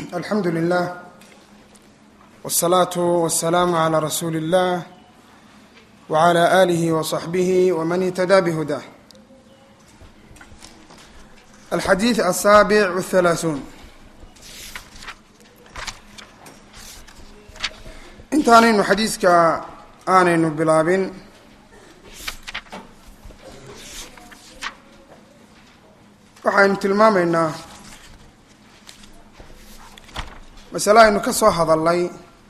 alxamdu lilah wالsalaatu wasalaamu calaa rasuuli اllah wcala aalihi waصaxbihi wman ihtadaa bhudah alxadiid asaabic wاthalaathuun intaanaynu xadiiska aanaynu bilaabin waxaynu tilmaamaynaa masale aynu ka soo hadalnay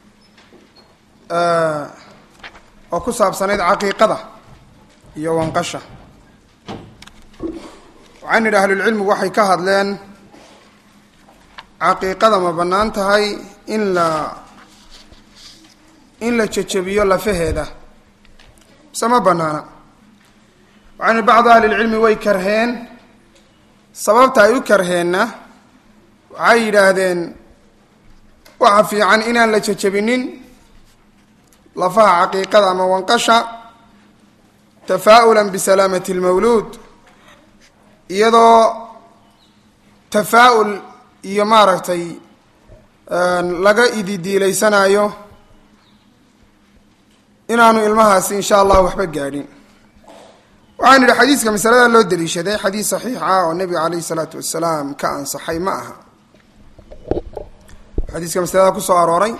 oo ku saabsanayd caqiiqada iyo wanqasha waxaan nidhi ahlulcilmigu waxay ka hadleen caqiiqada ma bannaan tahay in la in la jejebiyo lafaheeda mise ma bannaana waxaan nidhi bacdu ahlilcilmi way karheen sababta ay u karheenna waxay yidhaahdeen waxa fiican inaan la jejebinin lafaha caqiiqada ama wanqasha tafaa'ulan bisalaamati lmawluud iyadoo tafaa'ul iyo maaragtay laga ididiilaysanayo inaanu ilmahaasi insha allah waxba gaadhin waxaan idhi xadiiska masalada loo daliishaday xadiis saxiix ah oo nebiga caleyhi salaatu wasalaam ka ansaxay ma aha xadiiska masalada kusoo arooray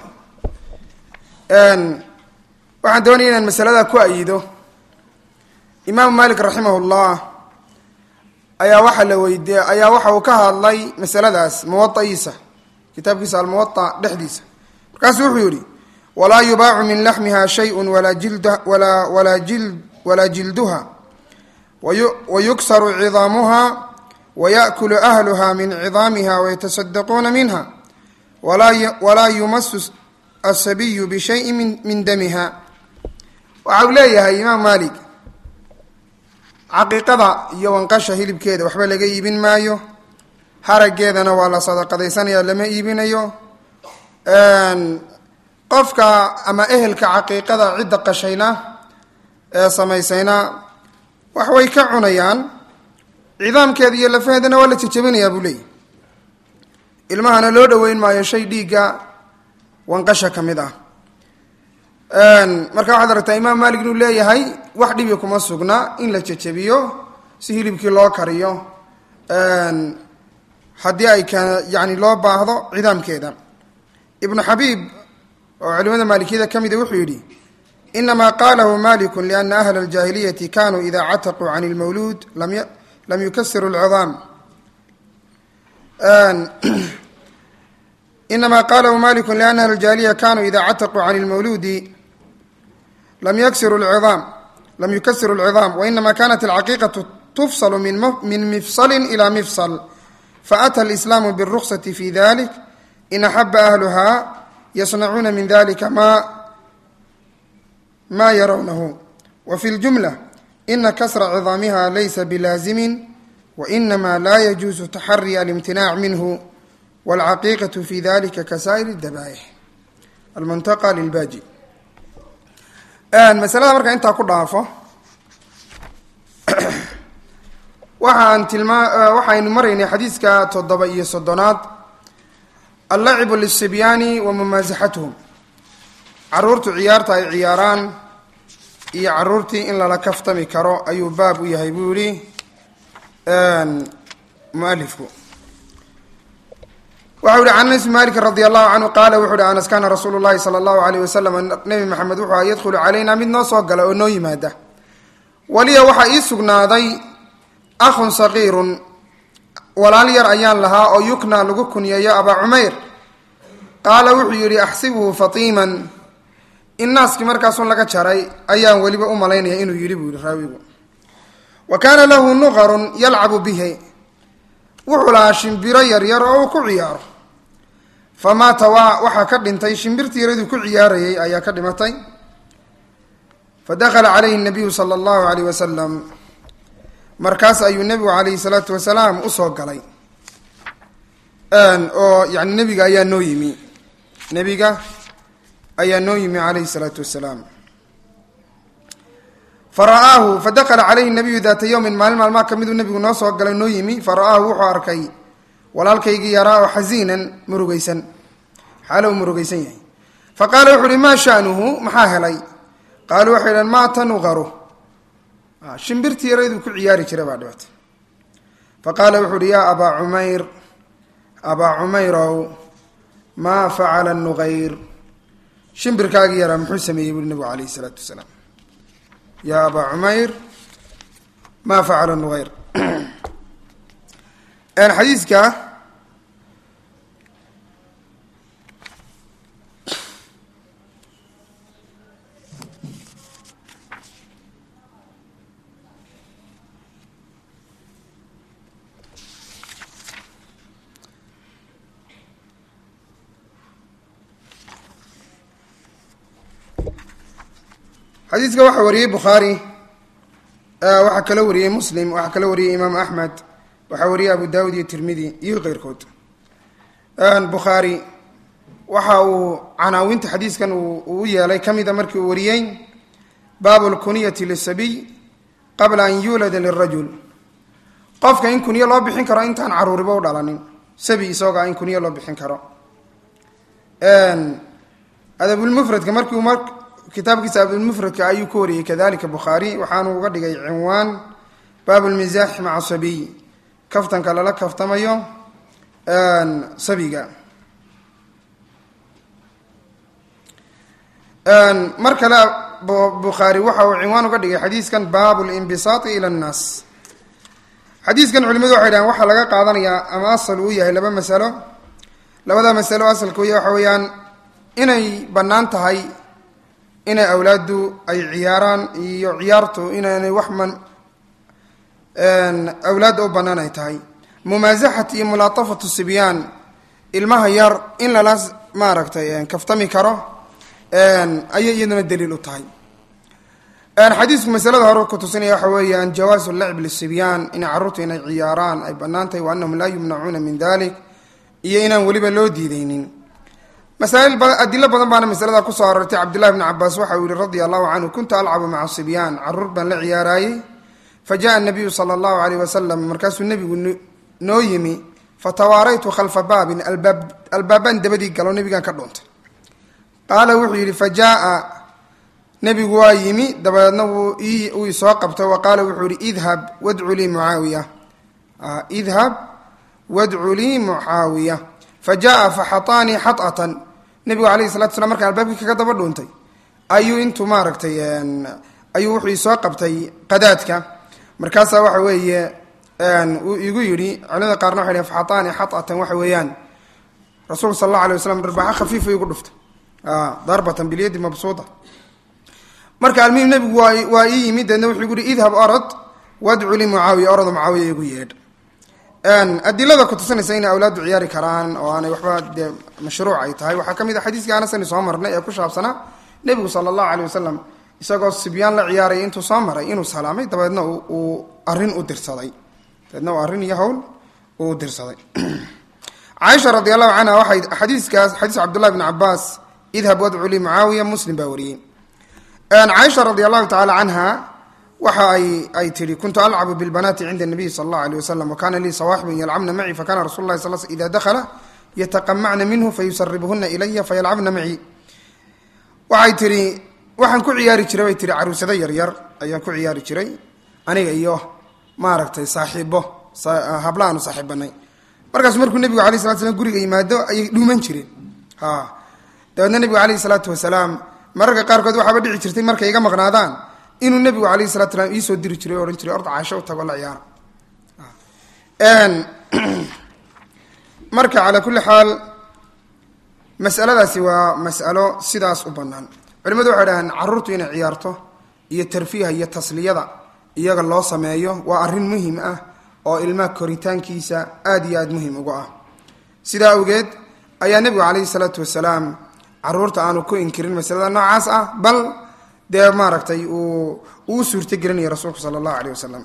waxaan doonaya inaan masalada ku ayido imaamu malik raximah llah ayaa waxaa la weydiye ayaa waxa uu ka hadlay masaladaas muwaiisa kitaabkiisa almuwaa dhexdiisa markaasu wuxuu yihi walaa yubaacu min laxmiha shayun walaa jild walaa walaa jil walaa jilduha wayuksaru cidaamuha wayakulu ahluha min cidaamiha wayatasaddaquuna minha walaa yumasu asabiyu bishayin min min damiha waxa uu leeyahay imaam malik caqiiqada iyo wanqasha hilibkeeda waxba laga iibin maayo haraggeedana waa la sadaqadaysanaya lama iibinayo qofka ama ehelka caqiiqada cidda qashayna ee samaysayna wax way ka cunayaan cidaamkeeda iyo lafaheedana waa la jejebinayaa buu leeyahy ilmahana loo dhoweyn maayo shay dhiigga wanqasha ka mid ah marka waxaad aragtaa imaam malik inuu leeyahay wax dhibi kuma sugna in la jejebiyo si hilibkii loo kariyo haddii ay ka yani loo baahdo cidaamkeeda ibnu xabiib oo culimada maalikiyada ka mida wuxuu yidhi inama qalahu maliku liana ahla اljaahiliyati kanuu ida cataquu can اlmawluud lam yukasiru اlcidaam inama qalahu maliku liana ahla اljaahiliya kanuu ida cataquu can اlmawluudi lam yaksiru lcidaam lam yukasiru اlcidaam wainama kanat alcaqiiqatu tufsalu min mifsali ila mifsal faata alislaamu biاruksati fi dalik in axaba ahluha yasnacuuna min dalika ma ma yarawnahu wafi ljumla ina kasra cidaamiha laysa bilaazimin wainama la yajuusu taxari alimtinac minhu wاlcaqiiqaة fi dalika kasaa'ir اdabaa'ix almuntaqa lilbaji masalada markaa intaa ku dhaafo waxaan tilmaa waxaynu maraynay xadiiska toddoba iyo soddonaad allacibu lisibyaani wa mumaasaxatuhum caruurtu ciyaarta ay ciyaaraan iyo caruurtii in lala kaftami karo ayuu baab u yahay buu yihi mualifku waxau yihi can anas malik radi allahu canhu qaala wuxu uhi anas kaana rasuulu llahi sala allahu alayh wasalam nebi maxamed wuxuu aha yadkhulu calayna mid noo soo gala oo noo yimaada waliya waxaa ii sugnaaday akhun saqiirun walaal yar ayaan lahaa oo yuknaa lagu kunyeeyo abaa cumayr qaala wuxuu yidhi axsibuhu fatiiman in naaskii markaasun laga jaray ayaan weliba u malaynaya inuu yidhi buu yihi raawigu wa kaana lahu nuqarun yalcabu bihi wuxuu lahaa shimbiro yaryar oo uu ku ciyaaro famaata waa waxaa ka dhintay shimbirtii yaraduu ku ciyaarayay ayaa ka dhimatay fadakhala calayhi nabiyu sala allahu alayh wasalam markaas ayuu nebigu calayhi salaatu wasalaam usoo galay oo yani nebiga ayaa noo yimi nebiga ayaa noo yimi calayhi salaatu wasalaam fara'aahu fadakala calayhi nabiyu daata yowmin maalin maalmaa ka miduu nebigu noo soo galay noo yimi fara'aahu wuxuu arkay walaalkaygii yaraa oo xasiinan murugaysan xaalo uu murugaysan yahay fa qaala wuxu uhi maa sha'nuhu maxaa helay qaaluu waxay idhahen maa tanuqaru shimbirtii yarayduu ku ciyaari jiray baa dhibatay fa qaala wuxu uhi yaa abaa cumayr abaa cumayrow maa facala nuqayr shimbirkaagii yaraa muxuu sameeyey buuri nabigu calayhi isalaatu wasalaam yaa abaa cumayr maa facala nuqayr xadiiska xadiiska waxaa wariyey bukhaari waxaa kala wariyey muslim waxaa kala wariyey imaam axmed waxaa wariyey abu daawud iyo tirmidi iyo keyrkood bukhaari waxa uu canaawinta xadiiskan uu u yeelay ka mida markii uu wariyey baabu lkuniyati lisabiy qabla an yuulada lirajul qofka in kunyo loo bixin karo intaan caruuriba u dhalanin sabi isagaa in kunyo loo bixin karo adabulmufradka markiu mar kitaabkiisa adabulmufradka ayuu ka wariyey kadalika bukhaari waxaanu uga dhigay cinwaan baabu lmisaaxi maca sabiy kaftanka lala kaftamayo sabiga mar kale bukhaari waxa uu cinwaan uga dhigay xadiiskan baabu linbisaati ila nnaas xadiiskan culimadu waxay dhahen waxaa laga qaadanayaa ama asal uu yahay laba masalo labada masalo asalka uya waxa weeyaan inay bannaan tahay inay awlaaddu ay ciyaaraan iyo ciyaartu inaanay wax man awlaadda u bannaan ay tahay mumaasaxat iyo mulaatafatu sibyaan ilmaha yar in lala maaragtay kaftami karo ayay iyaduna daliil u tahay xadiisku masalada hore kutusinaya waxa weeyaan jawaasu lacb lisibyaan inay carruurtu inay ciyaaraan ay bannaan tahay wa anahum laa yumnacuuna min dalik iyo inaan weliba loo diideynin masaail adilo badan baana masalada kusoo arortay cabdullahi bni cabaas waxa uu yihi radia allahu canhu kuntu alcabu maca sibyaan caruur baan la ciyaaraayey fa jaءa nabiyu sala allahu alayh wasalam markaasuu nebigu noo yimi fatawaaraytu khalfa baabin albaab albaabaan dabadii galo nebigaan ka dhuuntay qaala wuxuu yidhi fa jaaa nebigu waa yimi dabadeedna wuu uu isoo qabtay wa qaala wuxuu yihi idhab wadcu lii mucaawiya idhab wadcu lii mucaawiya fa jaaa faxataanii xaطatan nebigu alayhi salatu slam markaan albaabkii kaga daba dhuuntay ayuu intuu maaragtay ayuu wuxuu isoo qabtay qadaadka markaasaa waxa weeye uu igu yidhi culimada qaarna waxay dhhen faxataanii xaطatan waxa weeyaan rasuulka sal alla alay waslam dharbaaxo khafiifa igu dhuftay darbatan bilyadi mabsuuda marka almuhim nebigu waa waa ii yimid deedna wuxuu igu yihi idhab orod wadcu li mucaawiya orado mucaawiya igu yeedh adilada kutusinaysa inay awlaaddu ciyaari karaan oo aanay waxba dee mashruuc ay tahay waxaa ka mid a xadiiskii anasani soo marnay ee ku shaabsanaa nebigu sala allahu aleyh wasalam isagoo sibyaan la ciyaaraya intuu soo maray inuu salaamay dabeedna uu arrin u dirsaday dabeedna uu arrin iyo hawl uu dirsaday caaisha radi allahu canha waxay xadiiskaas xadiis cabdullahi bni cabaas idhab wadcu li mucaawiya muslim baa wariyey caaisha radi allahu tacala canha waxa ay ay tihi kuntu alcabu bilbanaati cinda nabiyi sala allahu aleyh wasalam wakana lii sawaaxibun yalcabna macii fakana rasul lahi sal ida dakhala yataqamacna minhu fayusaribuhuna ilaya fayalcabna macii waxay tihi waxaan ku ciyaari jiray bay tihi caruusado yaryar ayaan ku ciyaari jiray aniga iyo maaragtay saaxiibo habla aanu saaxiibanay markaasu markuu nebigu alay slat slam guriga yimaado ayay dhuuman jireen ha dabeedna nebigu alayhi salaatu wasalaam mararka qaarkood waxaaba dhici jirtay markay iga maqnaadaan inuu nebigu alayhi salatu salaam iisoo diri jiray o odhan jiray orda caasho u tago la ciyaara marka calaa kulli xaal masaladaasi waa mas'alo sidaas u bannaan culimadu waxay dhahaan carruurtu inay ciyaarto iyo tarfiiha iyo tasliyada iyaga loo sameeyo waa arrin muhim ah oo ilmaha koritaankiisa aada iyo aada muhim uga ah sidaa awgeed ayaa nebigu calayhi salaatu wasalaam caruurta aanu ku inkirin masalada noocaas ah bal dee maaragtay uu uu suurto gelinaya rasuulku sala allahu aleyh wasalam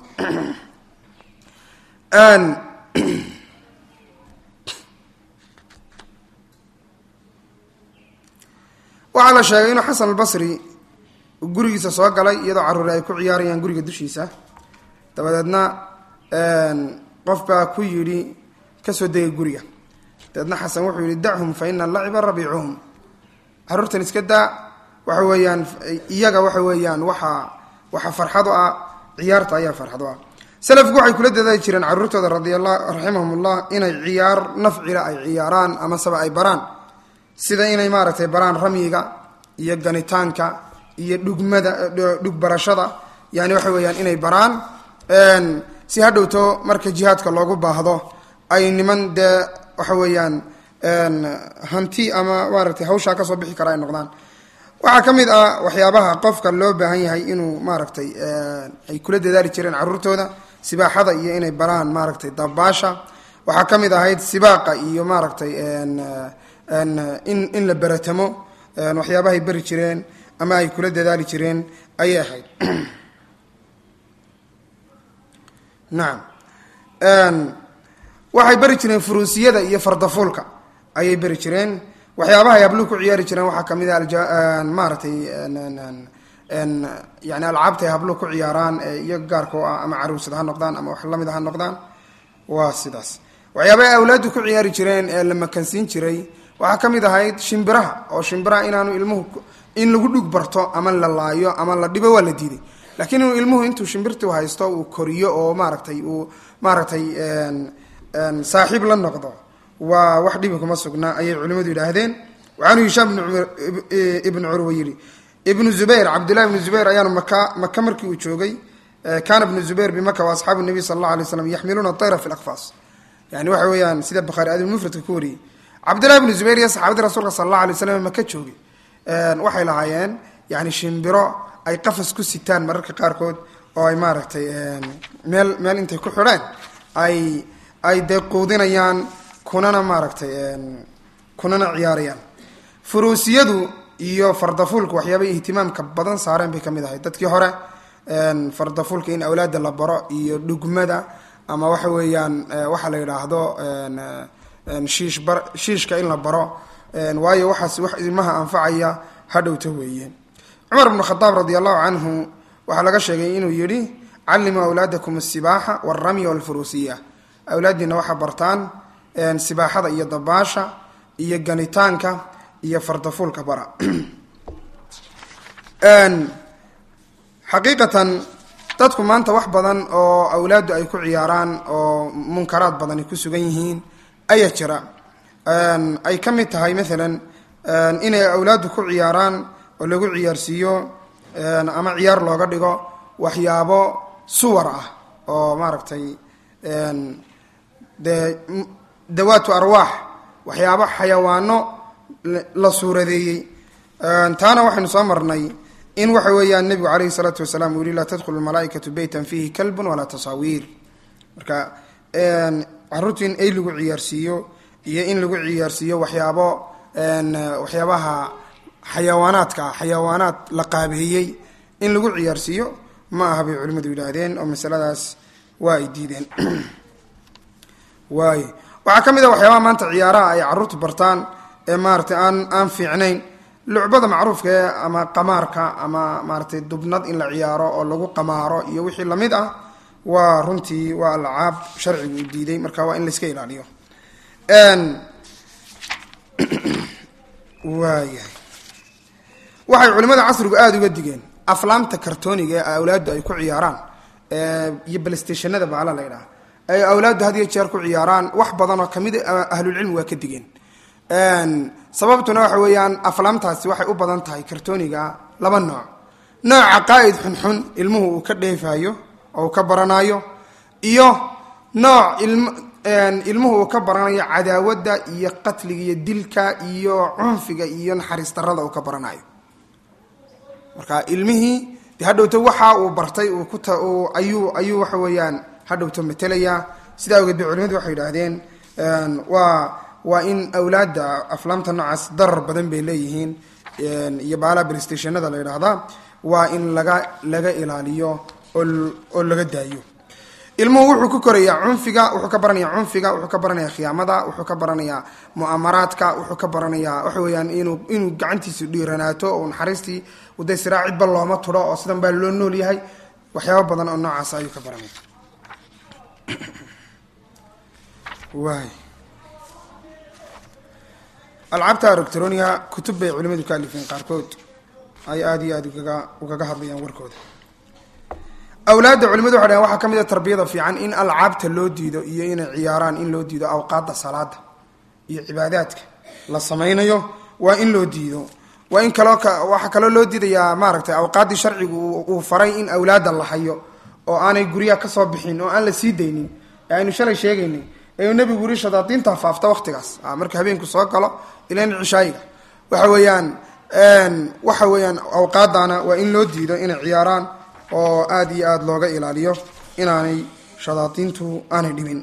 waxaa la sheegay inuu xasan albasri gurigiisa soo galay iyadoo carruuri ay ku ciyaarayaan guriga dushiisa dabadeedna qof baa ku yidhi kasoo degay guriga dabeedna xasan wuxuu yihi dachum fa ina laciba rabiicuhum caruurtan iska daa waxa weeyaan iyaga waxa weeyaan waxaa waxaa farxad u ah ciyaarta ayaa farxad u ah salafku waxay kula dadaali jireen caruurtooda radiala raximahumullah inay ciyaar nafcila ay ciyaaraan amaseba ay baraan sida inay maaragtay baraan ramyiga iyo ganitaanka iyo dhugmada dhug barashada yani waxa weeyaan inay baraan si hadhowto marka jihaadka loogu baahdo ay niman dee waxa weeyaan hanti ama maaragtay hawshaa kasoo bixi kara ay noqdaan waxaa ka mid ah waxyaabaha qofka loo baahan yahay inuu maaragtay ay kula dadaali jireen caruurtooda sibaaxada iyo inay baraan maaragtay dabaasha waxaa ka mid ahayd sibaaqa iyo maaragtay in in la beratamo waxyaabahay beri jireen ama ay kula dadaali jireen ayay ahayd nacam waxay beri jireen furuusiyada iyo fardafuulka ayay beri jireen waxyaabaha ay habluhu ku ciyaari jireen waxaa kamid a maaratay yani alcaabta ay habluhu ku ciyaaraan iyaga gaarka o ah ama caruusad ha noqdaan ama wax lamid ha noqdaan waa sidaas waxyaabaha ay awlaadu ku ciyaari jireen ee la makansiin jiray waxaa ka mid ahayd shimbiraha oo shimbiraha inaanu ilmuhu in lagu dhug barto ama la laayo ama la dhibo waa la diiday laakiin inuu ilmuhu intuu shimbirtu haysto uu koriyo oo maaragtay uu maaragtay saaxiib la noqdo waa wax dhibi kuma sugnaa ayay culimadu yidhaahdeen waxaanu hishaam ibnu curwa yidhi ibnu zubayr cabdullahi ibnu zubayr ayaanu maka maka markii uu joogay kana ibnu zubayr bimaka wa asxaabu nabiy sala allah alay slam yaxmiluuna tayra fi lakfaas yani waxa weeyaan sida bukhaari adilmufradka ku wariyey cabdullahi ibnu zubayr iyo saxaabadii rasuulka sala allah alay slam maka joogay waxay lahaayeen yani shimbiro ay qafas ku sitaan mararka qaarkood oo ay maaragtay meel meel intay ku xidheen ay ay dee quudinayaan kunana maaragtay kunana ciyaarayaan furuusiyadu iyo fardafuulka waxyaabay ihtimaamka badan saareen bay ka mid ahay dadkii hore fardafuulka in awlaada la baro iyo dhugmada ama waxa weeyaan waxa la yidhaahdo shiish bar shiishka in la baro waayo waxaas wax ilmaha anfacaya hadhowta weeye cumar bnu khadaab radi allahu canhu waxaa laga sheegay inuu yidhi callimuu awlaadakum asibaaxa walramya walfuruusiya awlaaddiina waxaa bartaan sibaaxada iyo dabaasha iyo ganitaanka iyo fardafuulka bara xaqiiqatan dadku maanta wax badan oo awlaaddu ay ku ciyaaraan oo munkaraad badan ay ku sugan yihiin ayaa jira ay ka mid tahay maalan inay awlaaddu ku ciyaaraan oo lagu ciyaarsiiyo ama ciyaar looga dhigo waxyaabo suwar ah oo maaragtay dee dawaatu arwaax waxyaabo xayawaano la suuradeeyey taana waxaynu soo marnay in waxa weeyaan nebigu calayhi salaatu wasalaam uu yihi laa tadkhulu malaaikatu beytan fiihi kalbun walaa tasaawiir marka caruurtu in ay lagu ciyaarsiiyo iyo in lagu ciyaarsiiyo waxyaabo waxyaabaha xayawaanaadka xayawaanaad la qaabeeyey in lagu ciyaarsiiyo ma aha bay culimmadu yidhaahdeen oo masaladaas waa ay diideen waay waxaa ka mid a waxyaabaha maanta ciyaaraha ay caruurtu bartaan ee maaratay aan aan fiicnayn lucbada macruufka ee ama qamaarka ama maaratay dubnad in la ciyaaro oo lagu qamaaro iyo wixii lamid ah waa runtii waa alcaab sharcigu u diiday marka waa in layska ilaaliyo waayahay waxay culimada casrigu aada uga digeen aflaamta kartooniga ee awlaaddu ay ku ciyaaraan iyo balstationada baala la ydhaha ay awlaaddu had iyo jeer ku ciyaaraan wax badan oo kamid ahlulcilmi waa ka digeen sababtuna waxa weeyaan aflaamtaasi waxay u badan tahay kartooniga laba nooc nooc caqaa'id xunxun ilmuhu uu ka dheefayo oo uu ka baranayo iyo nooc ilm ilmuhu uu ka baranayo cadaawadda iyo qatliga iyo dilka iyo cunfiga iyo naxariis darada uu ka baranayo marka ilmihii de hadhowto waxa uu bartay uu ku ayuu ayuu waxa weeyaan hadhowto matelayaa sidaa awgeed bay culimadu waxay yidhaahdeen waa waa in awlaadda aflaamta noocaas darar badan bay leeyihiin iyo baalaha bristationada la yidhaahdaa waa in laga laga ilaaliyo oo laga daayo ilmuhu wuxuu ku korayaa cunfiga wuxuu ka baranayaa cunfiga wuxuu ka baranayaa khiyaamada wuxuu ka baranayaa mu'amaraadka wuxuu ka baranayaa waxa weeyaan inuu inuu gacantiisu dhiiranaato oo naxariistii uday siraa cidba looma tudho oo sidan baa loo nool yahay waxyaaba badan oo noocaas ayuu ka baranaya waay alcaabta electroniga kutub bay culimadu ka alifeen qaarkood ay aada iyo aada ugaga ugaga hadlayaan warkooda awlaadda culimadu waxay dhahen waxaa ka mid a tarbiyada fiican in alcaabta loo diido iyo inay ciyaaraan in loo diido awqaadda salaada iyo cibaadaadka la samaynayo waa in loo diido waa in kaloo waxaa kaloo loo diidayaa maaragtay awqaaddii sharcigu uu faray in awlaadda la hayo oo aanay guryaha kasoo bixin oo aan la sii daynin ee aynu shalay sheegaynay ee uu nebigu yiri shadaadiinta faafta waqtigaas marka habeenku soo galo ilan cishaayiga waxa weeyaan waxa weeyaan awqaadana waa in loo diido inay ciyaaraan oo aada iyo aada looga ilaaliyo inaanay shadaadiintu aanay dhimin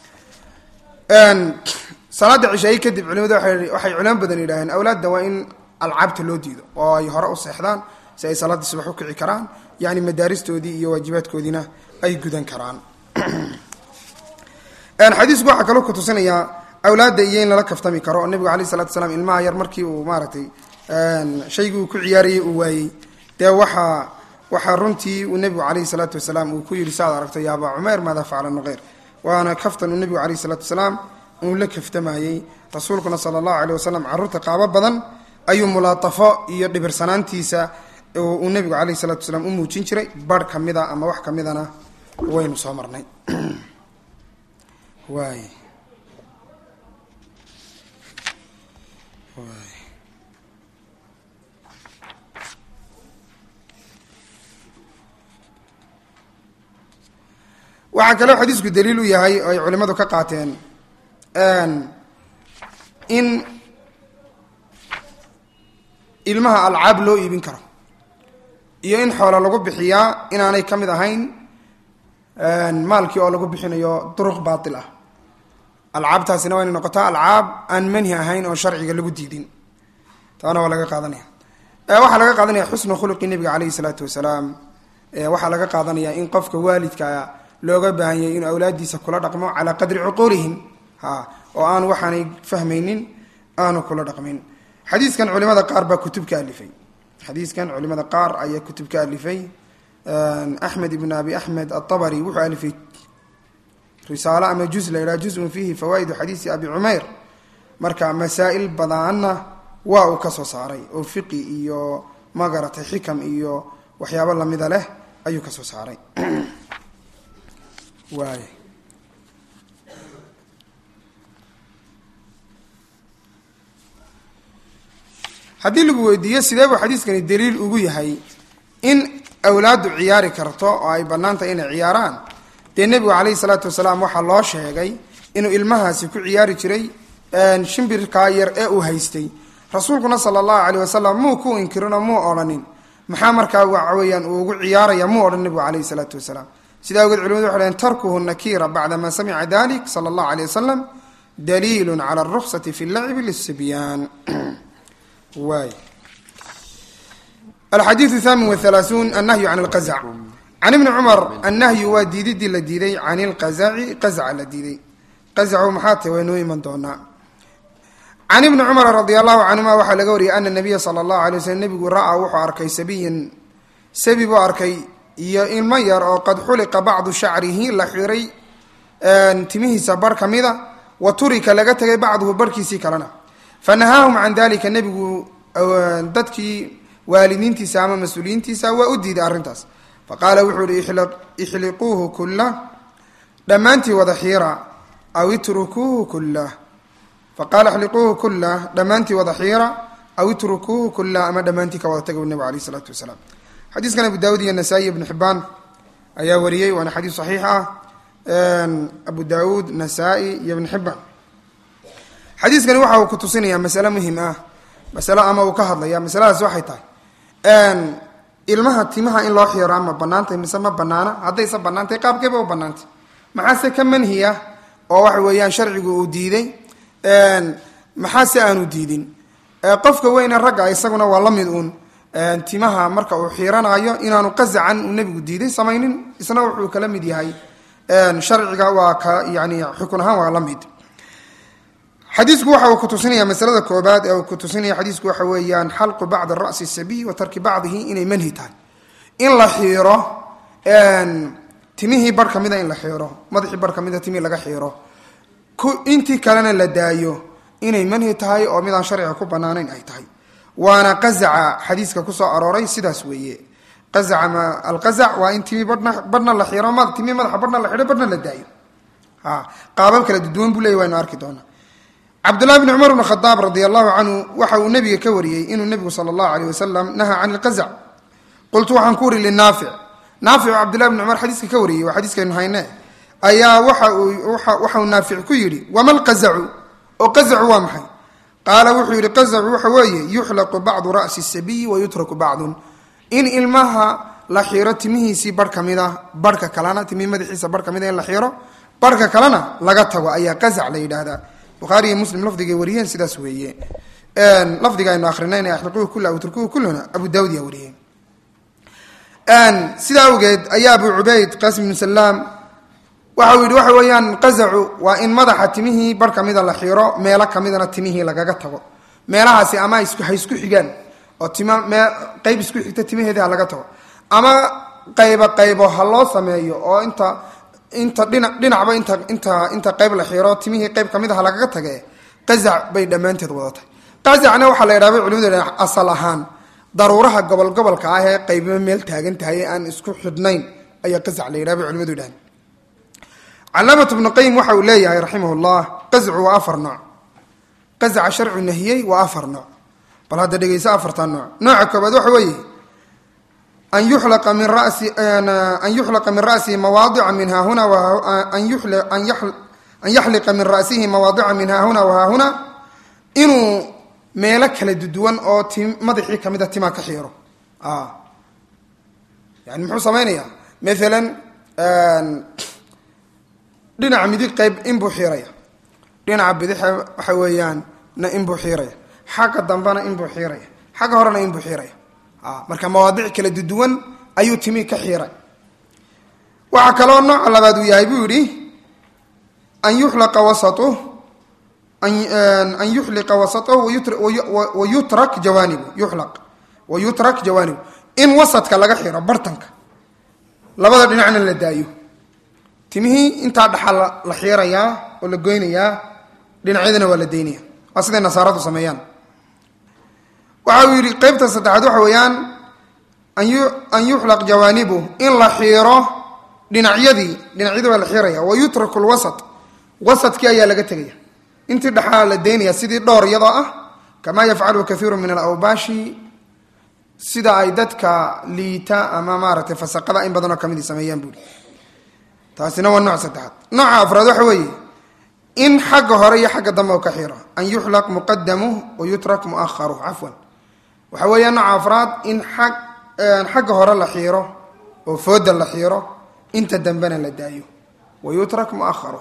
salaada cishaayi kadib culimadu waxay culamo badan yidhaaheen awlaadda waa in alcaabta loo diido oo ay hore u seexdaan si ay salaaddii subax u kici karaan yani madaaristoodii iyo waajibaadkoodiina ay gudan karaan xadiisku waxaa kaloo kutusinayaa awlaadda iyo in lala kaftami karo oo nebigu alayh salatu salaam ilmaha yar markii uu maaratay shaygii uu ku ciyaarayay uu waayey dee waxaa waxaa runtii uu nebigu calayhi salaatu wasalaam uu ku yidhi saad aragto ya abaa cumayr maadaa facala nuqeyr waana kaftan uu nebigu alayh salaatu wasalaam uu la kaftamayey rasuulkuna sala allahu aleyh wasalam carruurta qaabo badan ayuu mulaatafo iyo dhibirsanaantiisa uu nebigu calayhi salatu wasalaam u muujin jiray barh ka mida ama wax ka midana waynu soo marnay waay waay waxaa kaloo xadiisku daliil u yahay oo ay culimmadu ka qaateen in ilmaha alcaab loo iibin karo iyo in xoolo lagu bixiyaa inaanay ka mid ahayn maalkii oo lagu bixinayo duruq baatil ah alcaabtaasina waa inay noqotaa alcaab aan manhi ahayn oo sharciga lagu diidin taana waa laga qaadanaya waxaa laga qaadanaya xusnu khuluqi nebiga calayhi salaatu wasalaam waxaa laga qaadanaya in qofka waalidka looga baahan yahay inuu awlaadiisa kula dhaqmo calaa qadri cuquulihim ha oo aan waxaanay fahmaynin aanu kula dhaqmin xadiiskan culimada qaar baa kutub ka alifay xadiiskan culimada qaar ayaa kutub ka alifay axmed ibn abi axmed aabari wuxuu alifay risaalo ama juz la yidhaha juzun fiihi fawaa'idu xadiisi abi cumayr marka masaa'il badanna waa uu ka soo saaray oo fiqi iyo magaratay xikam iyo waxyaabo lamida leh ayuu ka soo saaray waay haddii lagu weydiiyo sidee buu xadiiskani daliil ugu yahay in awlaaddu ciyaari karto oo ay bannaan tahay inay ciyaaraan dee nebigu calayhi salaatu wasalaam waxaa loo sheegay inuu ilmahaasi ku ciyaari jiray shimbirkaa yar ee uu haystay rasuulkuna sala allahu caleyh wasalam muu ku inkirinoo muu odhanin maxaa markaa waxa weeyaan uu ugu ciyaaraya muu odhan nebigu calayhi salaatu wasalaam sidaa awgeed culimadu waxay lehen tarkuhu nakira bacda ma samica dalik sala allahu aleyh wasalam daliilun cala aruksati fi llacibi lisibyaan waay alxadiidu thamin wathalaathuun annahyu can alqazac can ibni cumar annahyu waa diididii la diiday can ilqazaci qazaca la diiday qazacu maxaa tahy waynoo iman doonaa can ibni cumara radia allahu canhuma waxaa laga wariyay ana nabiya sala allahu alay waslm nebigu ra-a wuxuu arkay sabiyan sabi buu arkay iyo ilmo yar oo qad xuliqa bacdu shacrihi la xiray timihiisa bar ka mida wa turika laga tegay bacduhu barhkiisii kalena fanahaahum can dalika nebigu dadkii waalidiintiisa ama mas-uuliyiintiisa waa u diiday arrintaas faqaala wuxuu ihi ixliquuhu kullah dhammaantii wada xiira aw itrukuuhu kullah faqaala ixliquuhu kullah dhammaantii wada xiira aw itrukuuhu kullah ama dhammaantii ka wada taga nebigu alayh isalaatu wasalaam xadiiskan abu daawud iyo nasaa-i ibnu xibaan ayaa wariyey waana xadiis saxiix ah abu daawuud nasaa-i iyo ibnu xibaan xadiiskani waxa uu ku tusinayaa masale muhim ah masalo ama uu ka hadlaya masaladaas waxay tahay ilmaha timaha in loo xiiro ama banaantay mise ma banaana haddayse banaantay qaabkeeba u banaantay maxaase ka manhiya oo waxa weeyaan sharcigu uu diiday maxaase aanu diidin qofka weyne ragga isaguna waa la mid uun timaha marka uu xiiranayo inaanu qazacan uu nebigu diiday samaynin isna wuxuu kala mid yahay sharciga waa ka yani xukun ahaan waa la mid xadiisku waxa uu kutusinaya masalada koobaad ee uu kutusinaya xadiisku waxa weeyaan xalqu bacdi ra'si sabiy wa tarki bacdihi inay manhi tahay in la xiiro timihii bar ka mida in la xiiro madaxii bar ka mida timihii laga xiiro intii kalena la daayo inay manhi tahay oo midaan sharciga ku banaanayn ay tahay waana qazaca xadiiska kusoo arooray sidaas weeye qazaca ma alqazac waa in timi badhna badhna la xiro ma timi madaxa badhna la xidho badhna la daayo a qaabab kala duduwan buu leeyay waynu arki doonaa cabdullahi bni cumar bn khadaab radi allahu canhu waxa uu nabiga ka wariyey inuu nebigu sala allahu aleyh wasalam nahaa can ilqazac qultu waxaan ku wari linaafic naafic oo cabdullahi bni cumar xadiiska ka wariyey waa xadiiskaynu hayne ayaa waxa uu waxau naafic ku yidhi wama lqazacu oo qazacu waa maxay qaala wuxuu yidhi qazacu waxa weeye yuxlaqu bacdu ra'si sabiyi wa yutraku bacdun in ilmaha la xiro timihiisii barh ka mid a barhka kalena timihii madaxiisa barh ka mid a in la xiro barhka kalena laga tago ayaa qazac la yidhaahdaa bukhaari iyo muslim lafdigay wariyeen sidaas weeye lafdiga aynu akrinayna axliquhu kula utrukuhu kulluna abu daawud yaa wariyey sidaa awgeed ayaa abu cubayd qasim ibnu salaam waxa uu yidhi waxa weeyaan qazacu waa in madaxa timihii bar kamida la xiro meelo kamidana timihii lagaga tago meelahaasi ama ha isku xigaan oo tim qeyb isku xigta timaheedii ha laga tago ama qaybo qaybo ha loo sameeyo oo inta inta dhina dhinacba inta inta inta qayb la xiro timihii qayb kamid a ha lagaga tage qazac bay dhammaanteed wadatay qazacna waxaa la yidhahda culimadu asal ahaan daruuraha gobol gobolka ah ee qaybiba meel taagan tahay ee aan isku xidhnayn ayaa qazac la yidhah bay culimadu yidhahan calaamat bnu qayim waxa uu leeyahay raximah llah qazcu waa afar nooc qazaca sharcu nahiyey waa afar nooc bal hadda dhegeyso afartan nooc nooca koobaad waxa weeye an yuxlaqa min rasi an yuxlaqa min ra'sihi mawaadica min haahuna an yaxliqa min ra'sihi mawaadica min haahuna wahaahuna inuu meelo kala duduwan oo ti madaxii kamida timaa ka xiiro yani muxuu samaynayaa maalan dhinaca midig qayb inbuu xiiraya dhinaca bidixa waxa weeyaan na inbuu xiiraya xagga dambena inbuu xiiraya xagga horena inbuu xiiraya marka mawaadic kala duduwan ayuu timi ka xiiray waxaa kaloo nooca labaad uu yahay buu yidhi an yuxlaqa wasatu an yuxliqa wasatahu wayutrak jawaanibu yuxlaq wayutrak jawaanibu in wasadka laga xiro bartanka labada dhinacna la daayo timihii intaa dhaxaa la xiirayaa oo la goynayaa dhinacyadana waa la daynaya waa siday nasaaradu sameeyaan waxa uu yidhi qeybta saddexaad waxa weeyaan an yuxlaq jawaanibu in la xiiro dhinacyadii dhinacyadii baa la xiiraya wa yutraku lwasat wasadkii ayaa laga tegaya intii dhaxaa la daynaya sidii dhowr iyadoo ah kamaa yafcalu kaiiru min alawbaashi sida ay dadka liita ama maaragtay fasaqada in badanoo kamid sameeyaan buuri taasina waa nooc saddexaad nooca afraad waxa weeye in xagga hore iyo xagga dambe u ka xiro an yuxlaq muqadamuh wa yutrak muaharuh cafwan waxa weeya nooca afraad in ag xagga hore la xiiro oo fooda la xiiro inta dambena la daayo wa yutrak muaharuh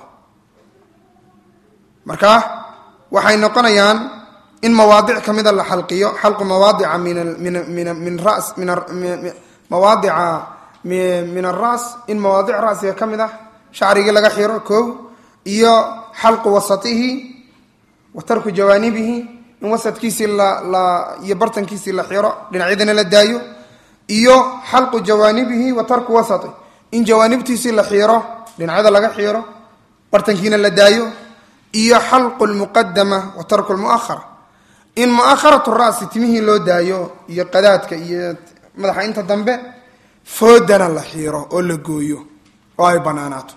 marka waxay noqonayaan in mawaadic kamida la xalqiyo xalqu mawaadica min min min ras min mawaadica min aras in mawaadic rasiga ka mid ah shacrigii laga xiro ko iyo xalqu wasatihi wa tarku jawaanibihi in wasadkiisii la iyo bartankiisii la xiro dhinacyadana la daayo iyo xalqu jawaanibihi wa tarku wasati in jawaanibtiisii la xiro dhinacyada laga xiro bartankiina la daayo iyo xalqu lmuqadama wa tarku lmuahara in muaharatu rasi timihii loo daayo iyo qadaadka iyo madaxa inta dambe foodana la xiiro oo la gooyo oo ay banaanaato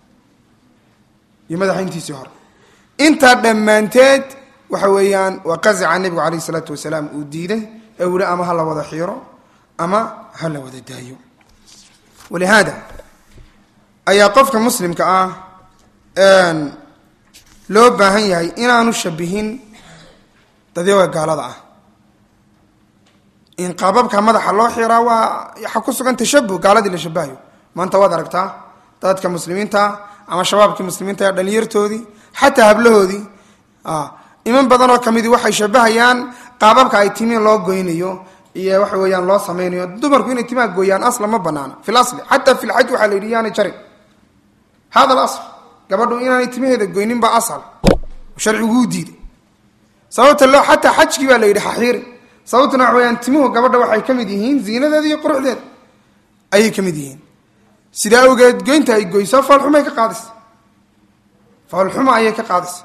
iyo madaxa intiisii hore intaa dhammaanteed waxa weeyaan waa qazica nebigu calayh isalaatu wasalaam uu diiday ee uu yihi ama ha la wada xiiro ama ha la wada daayo walihaada ayaa qofka muslimka ah loo baahan yahay inaanu shabihin dadyaga gaalada ah in qaababka madaxa loo xiraa waa waxaa ku sugan tashabuh gaaladii la shabahayo maanta waad aragtaa dadka muslimiinta ama shabaabkii muslimiinta ee dhalinyartoodii xataa hablahoodii iman badan oo kamidii waxay shabahayaan qaababka ay timi loo goynayo iyo waxa weeyaan loo samaynayo dumarku inay timaha gooyaan asla ma banaana fi lasli xataa fi lxaj waxaa la yidhi yaanay jarin hada alasl gabadhu inaanay timaheeda goynin baa asal sharciguu diiday sababta loo xataa xajkii baa la yidhi haxiiri sababtuna waxa weyaan timuhu gabadha waxay ka mid yihiin ziinadeeda iyo quruxdeeda ayay ka mid yihiin sidaa awgeed goynta ay goyso foolxumay ka qaadaysa foolxuma ayay ka qaadaysa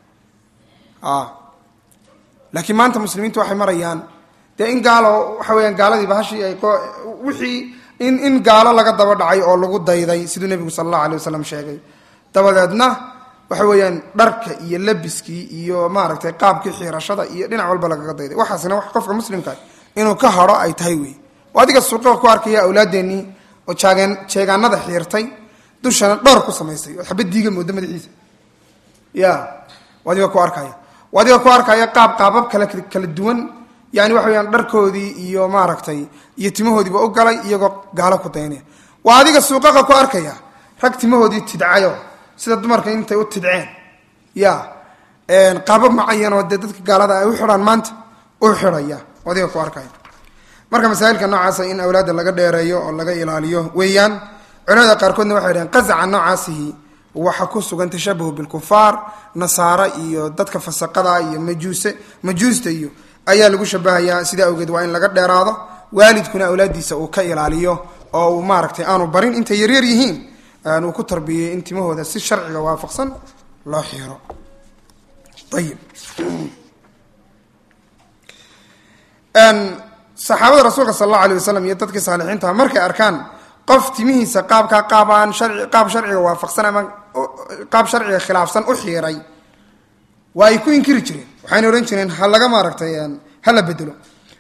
laakiin maanta muslimiintu waxay marayaan dee in gaalo waxa weyaan gaaladii bahashii ay wixii in in gaalo laga daba dhacay oo lagu dayday siduu nebigu sala allahu alay wasalam sheegay dabadeedna waxa weeyaan dharka iyo labiskii iyo maaragtay qaabkii xiirashada iyo dhinac walba lagaga dayday waxaasina wax qofka muslimka inuu ka haro ay tahay wey adiga suuqa ku arkaya awlaadeenii oo jaageen jeegaanada xiirtay dushana dhowr ku samaysay oo xabad diiga mooda madaxiisa ya adiga ku arkaya adiga ku arkaya qaab qaabab kala kala duwan yani waxa weyaan dharkoodii iyo maaragtay iyo timahoodiiba u galay iyagoo gaalo ku daynaya waa adiga suuqaqa ku arkaya rag timahoodii tidcayo sida dumarka intay u tidceen ya qaabab macayanoo dee dadka gaalada ay u xidhaan maanta u xidhaya adiga ku arkaya marka masaailka noocaasa in awlaadda laga dheereeyo oo laga ilaaliyo weeyaan culimada qaarkoodna waxay dhaheen qazaca noocaasihi waxa ku sugan tashabuhu bilkufaar nasaara iyo dadka fasaqada iyo majuuse majuusta iyo ayaa lagu shabahayaa sidaa awgeed waa in laga dheeraado waalidkuna awlaadiisa uu ka ilaaliyo oo uu maaragtay aanu barin intay yaryar yihiin uu ku tarbiyey in timahooda si sharciga waafaqsan loo xiiro ayib saxaabada rasuulka sal allahu alay wasalam iyo dadkii saalixiintaha markay arkaan qof timihiisa qaabkaa qaabaan sharci qaab sharciga waafaqsan ama qaab sharciga khilaafsan u xiiray waa ay ku inkiri jireen waxayna odhan jireen ha laga maaragtay ha la bedelo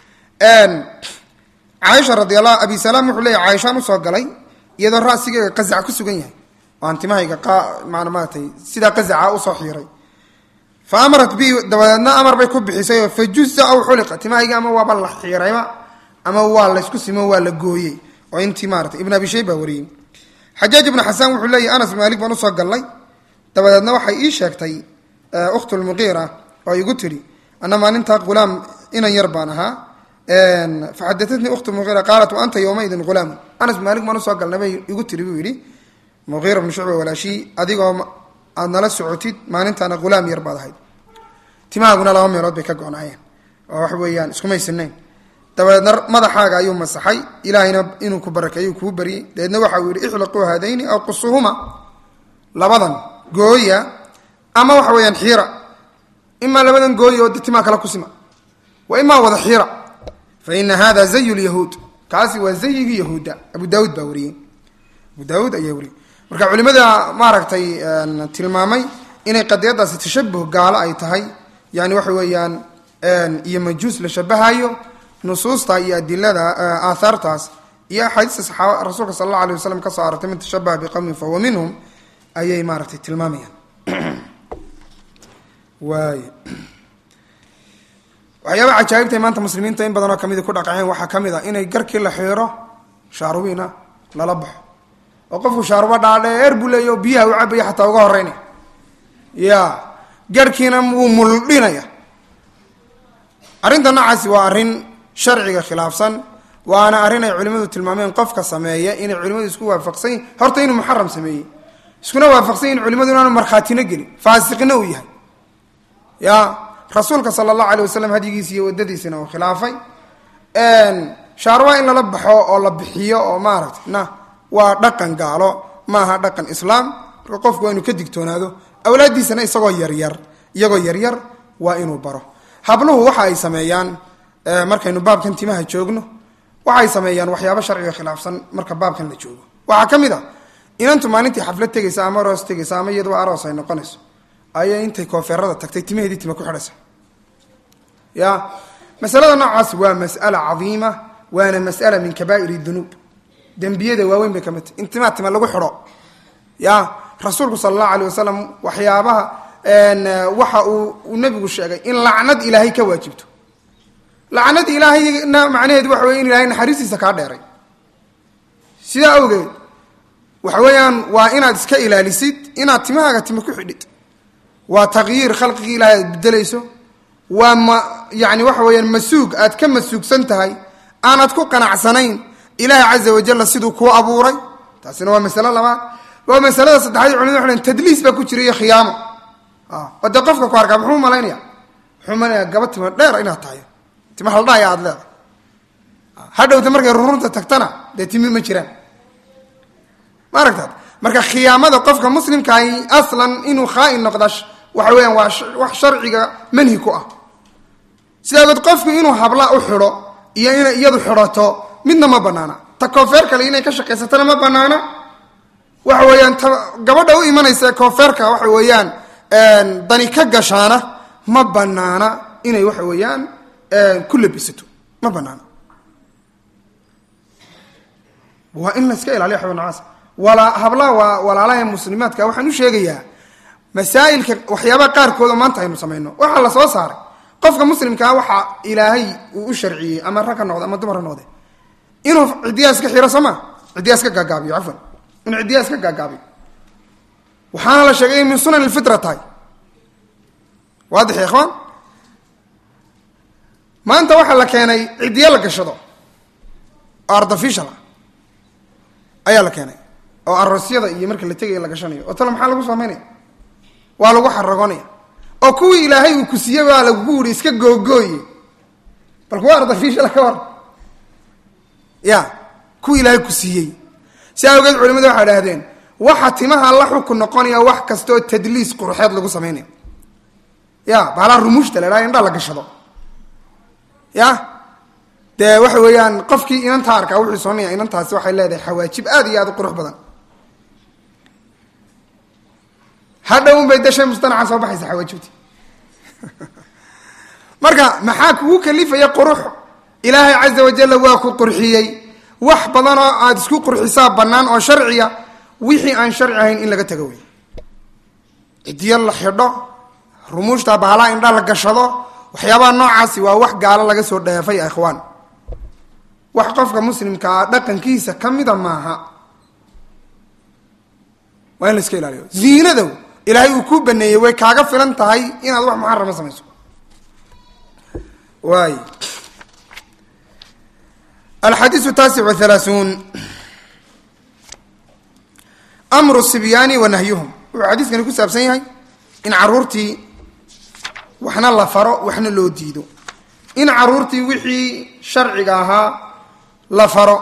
caaisha radiallah abi salaam wuxuu leeyahy caaishaan usoo galay iyadoo ra'sigeyga qazac ku sugan yahay oo aan timahayga maan maaratay sidaa qazaca usoo xiiray fa amarat bi dabadeedna amar bay ku bixisay oo fa juza aw xuliqa timahayga ama waaba la xiirayba ama waa laysku simo waa la gooyey oo intii maarata ibn abi shayba wariyey xajaaj ibnu xasaan wuxuu leeyahy anas maalik baan usoo gallay dabadeedna waxay ii sheegtay ukhtu lmuqiira oo igu tidhi ana maalintaa hulaam inan yar baan ahaa faxadatatnii ukhtu muqiira qaalat wa anta yowmaidin hulaamun anas maalik baan usoo galnay bay igu tidhi buu yidhi muqiira bnu shucba walaashii adigoo aad nala socotid maalintaana hulaam yar baad ahayd timahaaguna laba meelood bay ka go-naayeen oo wax weeyaan iskumaysinayn dabadeedna madaxaaga ayuu masaxay ilaahayna inuu ku barakeeyu kuu baryey dabeedna waxa uu yihi ixliquu haadayni aw qusuhuma labadan gooya ama waxa weeyaan xiira imaa labadan gooya oo de timaa kala kusima wa imaa wada xiira fa ina hada zayu lyahuud kaasi waa zayigii yahuudda abu daawuud baa wariyey abu daawuud ayaa wariyey marka culimada maaragtay tilmaamay inay qadiyadaasi tashabuh gaalo ay tahay yani waxa weeyaan iyo majuus la shabahayo nusuusta iyo adilada aathaartaas iyo axaadiista saxaaba rasuulka sala allahu alay wasalam ka soo arortay man tashabaha biqowmin fahuwa minhum ayay maaragtay tilmaamayaan waay waxyaaba cajaa'ibtay maanta muslimiinta in badanoo kamidi ku dhaqaceen waxaa ka mid a inay garkii la xiiro shaarubiina lala baxo oo qofku shaaruba dhaadheer buu leeya oo biyaha u cabaya xataa uga horeynaya ya garhkiina wuu muldhinaya arrinta noocaasi waa arrin sharciga khilaafsan waana arrin ay culimadu tilmaameen qofka sameeya inay culimadu isku waafaqsan horta inuu muxaram sameeyey iskuna waafaqsan in culimadu inaanu markhaatina gelin faasiqina uu yahay ya rasuulka sala allahu alay wasalam hadyigiisa iyo wadadiisina uu khilaafay shaarwa in lala baxo oo la bixiyo oo maaragtay na waa dhaqan gaalo maaha dhaqan islaam marka qofku waa inuu ka digtoonaado awlaaddiisana isagoo yaryar iyagoo yaryar waa inuu baro habluhu waxa ay sameeyaan markaynu baabkan timaha joogno waxay sameeyaan waxyaabo sharciga khilaafsan marka baabkan la joogo waxaa ka mid a inantu maalintii xaflad tegaysa ama aroos tegaysa ama iyadoo aroos ay noqonayso ayay intay koofeerada tagtay timaheedii tima ku xidhaysa ya masalada noocaas waa mas'ala cadiima waana mas'ala min kabaa'ir dunuub dembiyada waaweyn bay ka mid tahy in timaa tima lagu xidho ya rasuulku sala allahu alay wasalam waxyaabaha waxa uu nabigu sheegay in lacnad ilaahay ka waajibto lacnad ilaahayna macnaheedu waxa wey in ilahay naxariistiisa kaa dheeray sidaa awgeed waxa weeyaan waa inaad iska ilaalisid inaad timahaaga tima ku xidhid waa taqyiir khalqigii ilahay aad bedelayso waa ma yani waxa weeyaan masuug aad ka masuugsan tahay aanad ku qanacsanayn ilaahi caza wajalla siduu kuu abuuray taasina waa masalo labaad waa masalada saddexaad culimada waxay dhen tadliis baa ku jira iyo khiyaamo oo dee qofka ku arkaa muxuu malaynaya muxuu malaynaya gaba tima dheer inaad tahay tima haldhaaya aad leedahay hadhowta markay rurunta tagtana dee timi ma jiraan ma aragtaad marka khiyaamada qofka muslimkaahi aslan inuu khaain noqda waxa weeyaan waa wax sharciga manhi ku ah sidaagood qofku inuu habla u xidho iyo inay iyadu xidhato midna ma banaana ta koofeer kale inay ka shaqaysatana ma banaana waxa weeyaan ta gabadha u imanaysa koofeerka waxa weeyaan dani ka gashaana ma banaana inay waxa weeyaan ku labisato ma banaana waa in la iska ilaaliyo xubnacaas wala hablaha waa walaalaha muslimaadka waxaan u sheegayaa masaa'ilka waxyaabaha qaarkooda maanta aynu samayno waxaa la soo saaray qofka muslimkaa waxaa ilaahay uu u sharciyey ama rag ha noqde ama dumar ha noqde inuu ciddiyaa iska xiro sooma ciddiyaa iska gaagaabiyo cafwan inuu ciddiyaa iska gaagaabiyo waxaana la sheegay in min sunan ilfitra tahay waadix ya ikhwaan maanta waxaa la keenay ciddiya la gashado oo artificial ah ayaa la keenay oo aroosyada iyo marka la tegaya la gashanayo oo tale maxaa lagu samaynaya waa lagu xaragoonaya oo kuwii ilaahay uu ku siiyey baa lagugu wuri iska googooye bal kuwa artificial ka war ya kuwii ilaahay ku siiyey si awgeed culimadu waxay idhahdeen waxa timaha la xukun noqonaya wax kastaoo tadliis qurxeed lagu samaynayo ya baalaa rumuushta la idhaha indhaa la gashado ya dee waxa weeyaan qofkii inantaa arkaa wuxuu soonaya inantaasi waxay leedahay xawaajib aad iyo aad u qurux badan hadhown bay dashay mustanaca soo baxaysa xawaajibti marka maxaa kugu kalifaya qurux ilaahay caza wajalla waa ku qurxiyey wax badan oo aada isku qurxisaa bannaan oo sharciya wixii aan sharci ahayn in laga tago wey cidiyo la xidho rumuushta bahalaa indha la gashado waxyaabaha noocaasi waa wax gaalo laga soo dheefay ikhwaan wax qofka muslimkaa dhaqankiisa ka mida maaha waa in la iska ilaaliyo ziinadow ilaahay uu kuu baneeyey way kaaga filan tahay inaad wax muxarama samayso waay alxadiisu taasic wahalaaثuun amru sibyaani wa nahyuhum wuxuu xadiiskani ku saabsan yahay in caruurtii waxna la faro waxna loo diido in caruurtii wixii sharciga ahaa la faro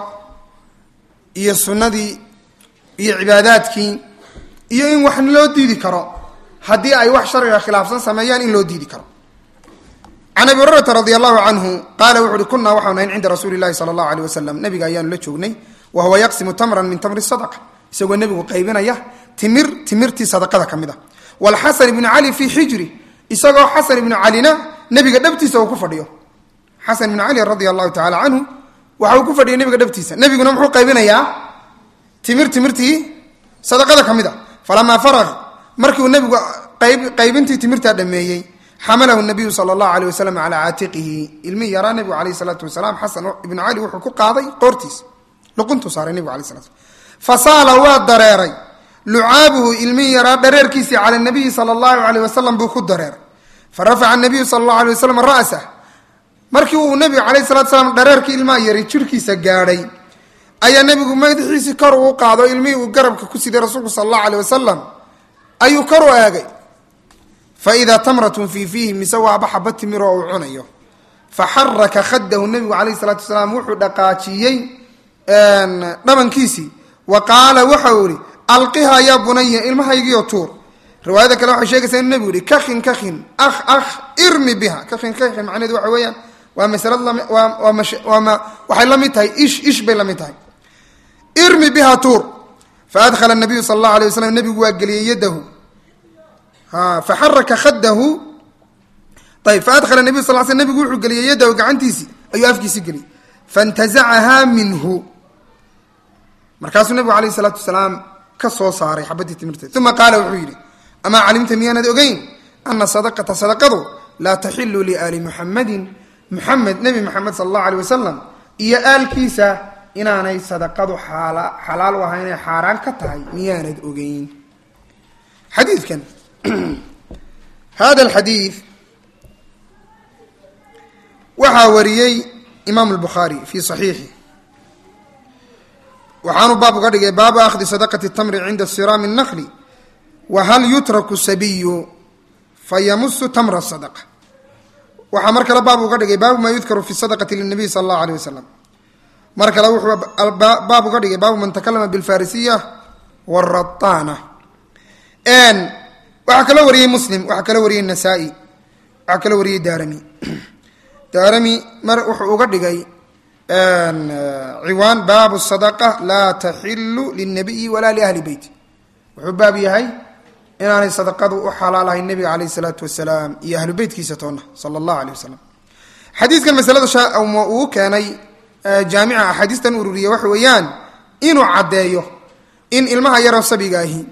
iyo sunnadii iyo cibaadaadkii iyo in wax loo diidi karo haddii ay wax sharciga khilaafsan sameeyaan in loo diidi karo can abi hurayrata radi allahu canhu qaala wuxu uhi kunaa waxaanu ahayn cinda rasuuli llahi sala allahu aleyh wasalam nabiga ayaanu la joognay wa huwa yaqsimu tamran min tamri sadaqa isagoo nebigu qaybinaya timir timirtii sadaqada ka mid a walxasan ibnu cali fii xijri isagoo xasan ibnu calina nebiga dhabtiisa uu ku fadhiyo xasan ibnu cali radia allahu tacala canhu waxa uu ku fadhiyay nebiga dhabtiisa nebiguna muxuu qaybinayaa timir timirtii sadaqada ka mid a falamaa faraga markiuu nebigu qaybintii timirtaa dhameeyey xamalahu nabiyu sala allahu aleyh wasalam calaa caatiqihi ilmihii yaraa nebigu alayh salaatu wasalaam xasan ibnu cali wuxuu ku qaaday qoortiisa luquntuu saaray nebigu alay slat fasaala waa dareeray lucaabuhu ilmihii yaraa dhareerkiisii cala nabiyi sala allahu aleyh wasalam buu ku dareeray fa rafaca nabiyu sala allahu alay wasalam ra'sah markii uu nebigu calayh salatu salaam dhareerkii ilmaha yari jirhkiisa gaadhay ayaa nebigu madaxiisii kor uu qaado ilmihii uu garabka ku siday rasuulku sala allahu aleyh wasalam ayuu kor u eegay fa idaa tamratun fii fiihi mise waaba xaba timir oo uu cunayo fa xaraka khadahu nebigu calayh salaatu wasalaam wuxuu dhaqaajiyey dhabankiisii wa qaala waxau ihi alqihaa yaa bunaya ilmahaygiio tuur riwaayada kale waxay sheegaysaa inu nebigu yihi kakin kakin ah ah irmi biha kakin kakin macnaheedu waxa weeyaan waa masalad lami waa waa mash waa ma waxay la mid tahay ish ish bay la mid tahay irmi biha tuur fa adkhala nabiyu sala allahu alay waslam nebigu waa geliyey yadahu ha faxaraka khadahu ayb faadkhala nabiyu sal sl nebigu wuxuu geliyey yadahu gacantiisii ayuu afkiisi geliyey faintazacahaa minhu markaasuu nebigu alayh isalaatu wasalaam ka soo saaray xabadii timirteed uma qaala wuxuu yidhi amaa calimta miyaanad ogeyn ana sadaqata sadaqadu laa taxilu liaali muxamadin muxamed nebi moxamed sala allahu aleyh wasalam iyo aalkiisa inaanay sadaqadu xalaal u ahaynay xaaraan ka tahay miyaanad ogeyn xadiidkan hada alxadiid waxaa wariyey imaamu lbukhaari fii saxiixi waxaanu baab uga dhigay baabu akhdi sadaqati tamri cinda siraami الnakli wa hal yutraku sabiyu fayamusu tamra sadaqa waxaa mar kale baab uga dhigay baabu maa yudkaru fi sadaqati linabiy sala allahu aleyh wasalam mar kale wuxuu baab uga dhigay baabu man takalama bilfarisiya waraطaana waxaa kaloo wariyey muslim waxaa kaloo wariyey nasaa-i waxaa kaloo wariyey daarami daarami mar wuxuu uga dhigay ciwaan baabu sadaqa laa taxilu lilnabiyi walaa liahli beyt wuxuu baab yahay inaanay sadaqadu u xalaalahayn nebiga caleyh isalaatu wasalaam iyo ahlu beytkiisa toona sala allahu aleyh wasalam xadiiskan masalada uu keenay jaamica axaadiistan ururiya waxa weeyaan inuu caddeeyo in ilmaha yaroo sabiga ahi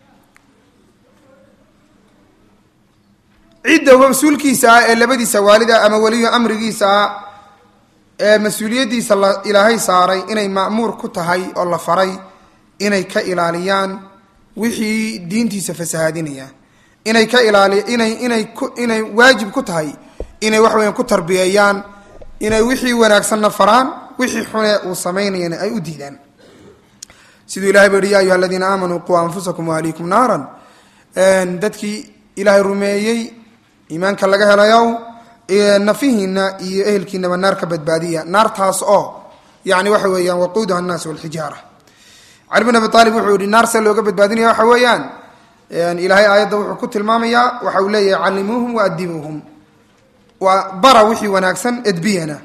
cidda mas-uulkiisa ah ee labadiisa waalida ama weliyo amrigiisa ah ee mas-uuliyaddiisa la ilaahay saaray inay ma'muur ku tahay oo la faray inay ka ilaaliyaan wixii diintiisa fasahaadinaya inay ka ilaali inay inay ku inay waajib ku tahay inay wax weeyaan ku tarbiyeeyaan inay wixii wanaagsanna faraan wixii xune uu samaynayana ay u diidaan siduu ilahay ba yihi ya ayuha aladiina aamanuu quu anfusakum waahliikum naaran dadkii ilaahay rumeeyey iimaanka laga helayow nafihiina iyo ehelkiinaba naar ka badbaadiya naartaas oo yani waxa weeyaan waquuduha annaas walxijaara cali bin abi aalib wuxuu yihi naar see looga badbaadinaya waxa weeyaan ilaahay aayadda wuxuu ku tilmaamayaa waxa uu leeyahay callimuuhum waadibuuhum waa bara wixii wanaagsan edbiyana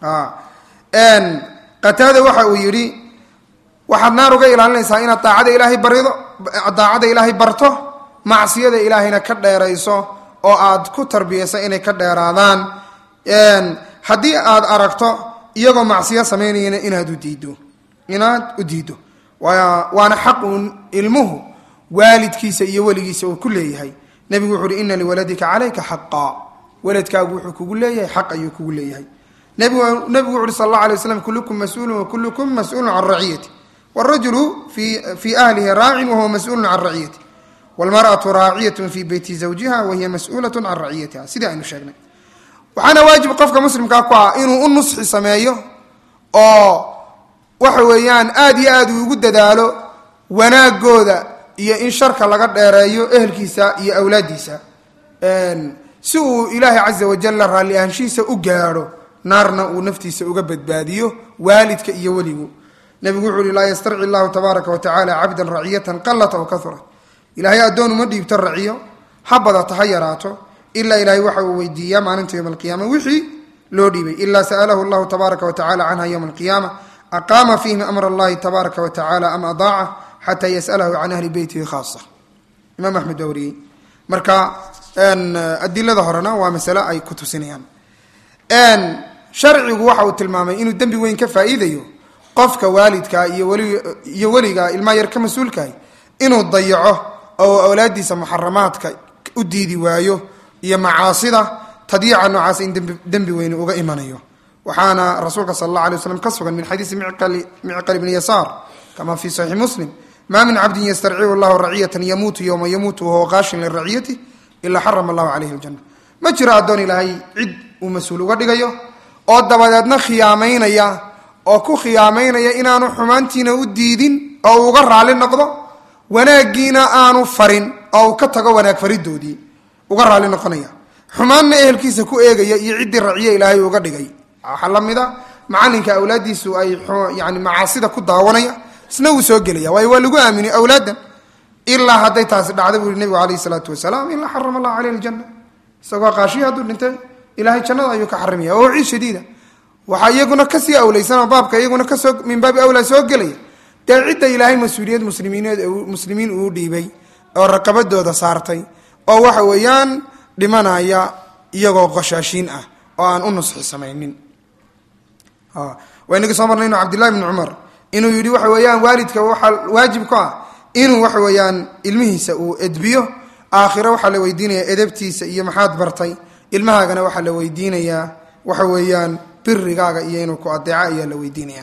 qataada waxa uu yidhi waxaad naar uga ilaalinaysaa inaad daacada ilaahay barido daacada ilaahay barto macsiyada ilaahayna ka dheerayso oo aad ku tarbiyayso inay ka dheeraadaan haddii aad aragto iyagoo macsiyo samaynayana inaad u diiddo inaad u diiddo waana xaq uun ilmuhu waalidkiisa iyo weligiisa uu ku leeyahay nebigu wuxu uhi ina liwaladika calayka xaqa waladkaagu wuxuu kugu leeyahay xaq ayuu kugu leeyahay nebigu wuxu uhi sal alla alay waslam kullukum mas-uulun wa kullukum mas-uulun can raciyati wاrajulu fii ahlihi raacin wahuwa mas-uulun can raciyati wاlmarأaةu raaciyat fi beyti zawjiha wahiya mas-uulaة can raciyatiha sidii aynu sheegnay waxaana waajib qofka muslimkaa ku ah inuu u nusxi sameeyo oo waxa weeyaan aad iyo aad uu ugu dadaalo wanaagooda iyo in sharka laga dheereeyo ehelkiisa iyo awlaaddiisa si uu ilaahay caza wajalla raalli ahaanshihiisa u gaadho naarna uu naftiisa uga badbaadiyo waalidka iyo weligu nebigu wuxuu uhi laa yastarci llahu tabaaraka wa tacala cabdan raciyatan qalat aw kahurat ilaahay addoon uma dhiibto raciyo ha badata ha yaraato ilaa ilaahay waxa uu weydiiyaa maalinta yowma alqiyaama wixii loo dhiibay ilaa sa'alahu llahu tabaaraka wa tacala canha yowma alqiyaama aqaama fiihim amr allahi tabaaraka wa tacala am adaaca xataa yas'alahu can ahli beytihi khaasa imaam axmed baa wariyey marka adilada horena waa masale ay ku tusinayaan sharcigu waxa uu tilmaamay inuu dembi weyn ka faa'iidayo qofka waalidka iyo weli iyo weliga ilmaa yar ka mas-uulkahay inuu dayaco oo awlaadiisa muxaramaadka u diidi waayo iyo macaasida tadyiica noocaas in dembi weyni uga imanayo waxaana rasuulka sala allah alay waslam ka sugan min xadiisi micqal ibni yasaar kama fi saxiixi muslim ma min cabdin yastarcibu llahu raciyatan yamuutu yowma yamuutu wahuwa qaashin liraciyati ilaa xarama allahu caleyhi ljana ma jiro addoon ilaahay cid uu mas-uul uga dhigayo oo dabadeedna khiyaamaynaya oo ku khiyaamaynaya inaanu xumaantiina u diidin oo uu uga raali noqdo wanaaggiina aanu farin oo uu ka tago wanaag faridoodii uga raali noqonaya xumaanna ehelkiisa ku eegaya iyo ciddii raciye ilaahay uga dhigay waxaa la mida macalinka awlaaddiisu ay yani macaasida ku daawanaya isna wuu soo gelaya waayo waa lagu aaminay awlaadan ilaa hadday taasi dhacda buu yihi nebigu alayh isalaatu wasalaam ilaa xarama allahu caleyh aljanna isagoo qaashiya hadduu dhintay ilahay jannada ayuu ka xarimaya oo ciid shadiida waxaa iyaguna kasii awleysanoo baabka iyaguna kasoo min baabi awlaa soo gelaya dee cidda ilaahay mas-uuliyad muslimiineed muslimiin uu dhiibay oo raqabadooda saartay oo waxa weeyaan dhimanaya iyagoo qoshaashiin ah oo aan u nusxi samaynin waynagii soo marnay inu cabdillahi bni cumar inuu yidhi waxa weeyaan waalidka waxaa waajib ku ah inuu waxa weeyaan ilmihiisa uu edbiyo aakhiro waxaa la weydiinaya edabtiisa iyo maxaad bartay ilmahaagana waxaa la weydiinayaa waxa weeyaan birigaaga iyo inuu ku adeeco ayaa la weydiinaya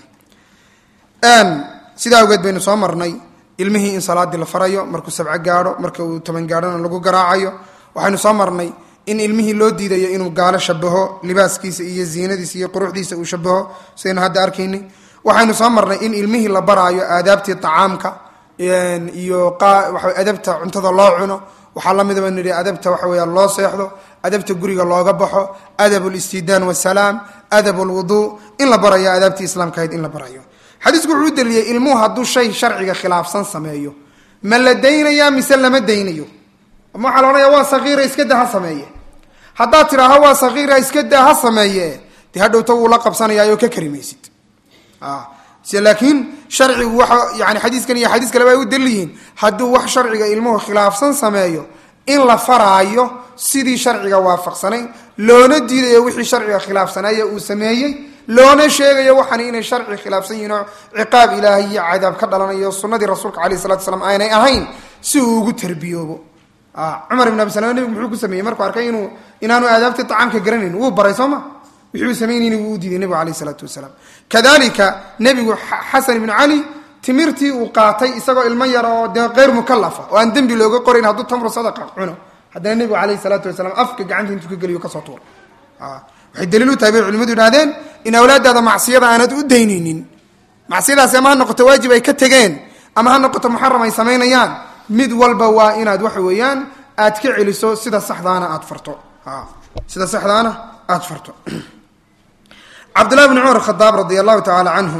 sidaa awgeed baynu soo marnay ilmihii in salaadii la farayo markuu sabco gaadho marka uu toban gaadhona lagu garaacayo waxaynu soo marnay in ilmihii loo diidayo inuu gaalo shabaho libaaskiisa iyo ziinadiisa iyo quruxdiisa uu shabaho sidaynu hadda arkaynay waxaynu soo marnay in ilmihii la baraayo aadaabtii acaamka iyo adabta cuntada loo cuno waxaa lamida baynu nihi adabta waxa weya loo seexdo adabta guriga looga baxo adab listidaan wasalaam adab lwuduu in la barayo aadaabtii islaamka ahayd in la barayo xadiisku wuxuu u deliyey ilmuhu hadduu shay sharciga khilaafsan sameeyo ma la daynayaa mise lama daynayo ama waxaa la odhanaya waa sakiira iska da ha sameeye haddaad tidhaaho waa sakiira iska daa ha sameeye dee hadhowta wuu la qabsanayaa ka karimaysid laakiin sharcigu waa yani xadiiskan iyo xadiis kaleba ay u dalil yihiin hadduu wax sharciga ilmuhu khilaafsan sameeyo in la faraayo sidii sharciga waafaqsanayn loona diidayo wixii sharciga khilaafsanaya uu sameeyey loona sheegayo waxaan inay sharci khilaafsan yihiin oo ciqaab ilaahay iyo cadaab ka dhalanayo sunadii rasuulka alayh salatu slam aanay ahayn si uu ugu tarbiyoobo cumar ibn abi salama nebigu muxuu ku sameeyey markuu arkay inuu inaanu aadaabtii acaamka garanayn wuu baray soo ma wixuu samaynayni wuu u diiday nebigu alayh isalaatu wasalaam kadalika nebigu xasan ibnu cali timirtii uu qaatay isagoo ilmo yar oo dee keyr mukalafa oo aan dembi looga qorayn hadduu tamru sadaqa cuno haddana nebigu alayh salaatu wasalaam afka gacanta intuu ka geliyo kasoo tuuray waxay daliil u tahay bay culimadu idhahdeen in awlaadaada macsiyada aanad u daynaynin macsiyadaasi ama ha noqoto waajib ay ka tegeen ama ha noqoto muxaram ay samaynayaan mid walba waa inaad waxa weeyaan aad ka celiso sida saxdaana aad farto sida saxdaana aada farto cabdullahi bni cumar khadaab radia allahu tacaala canhu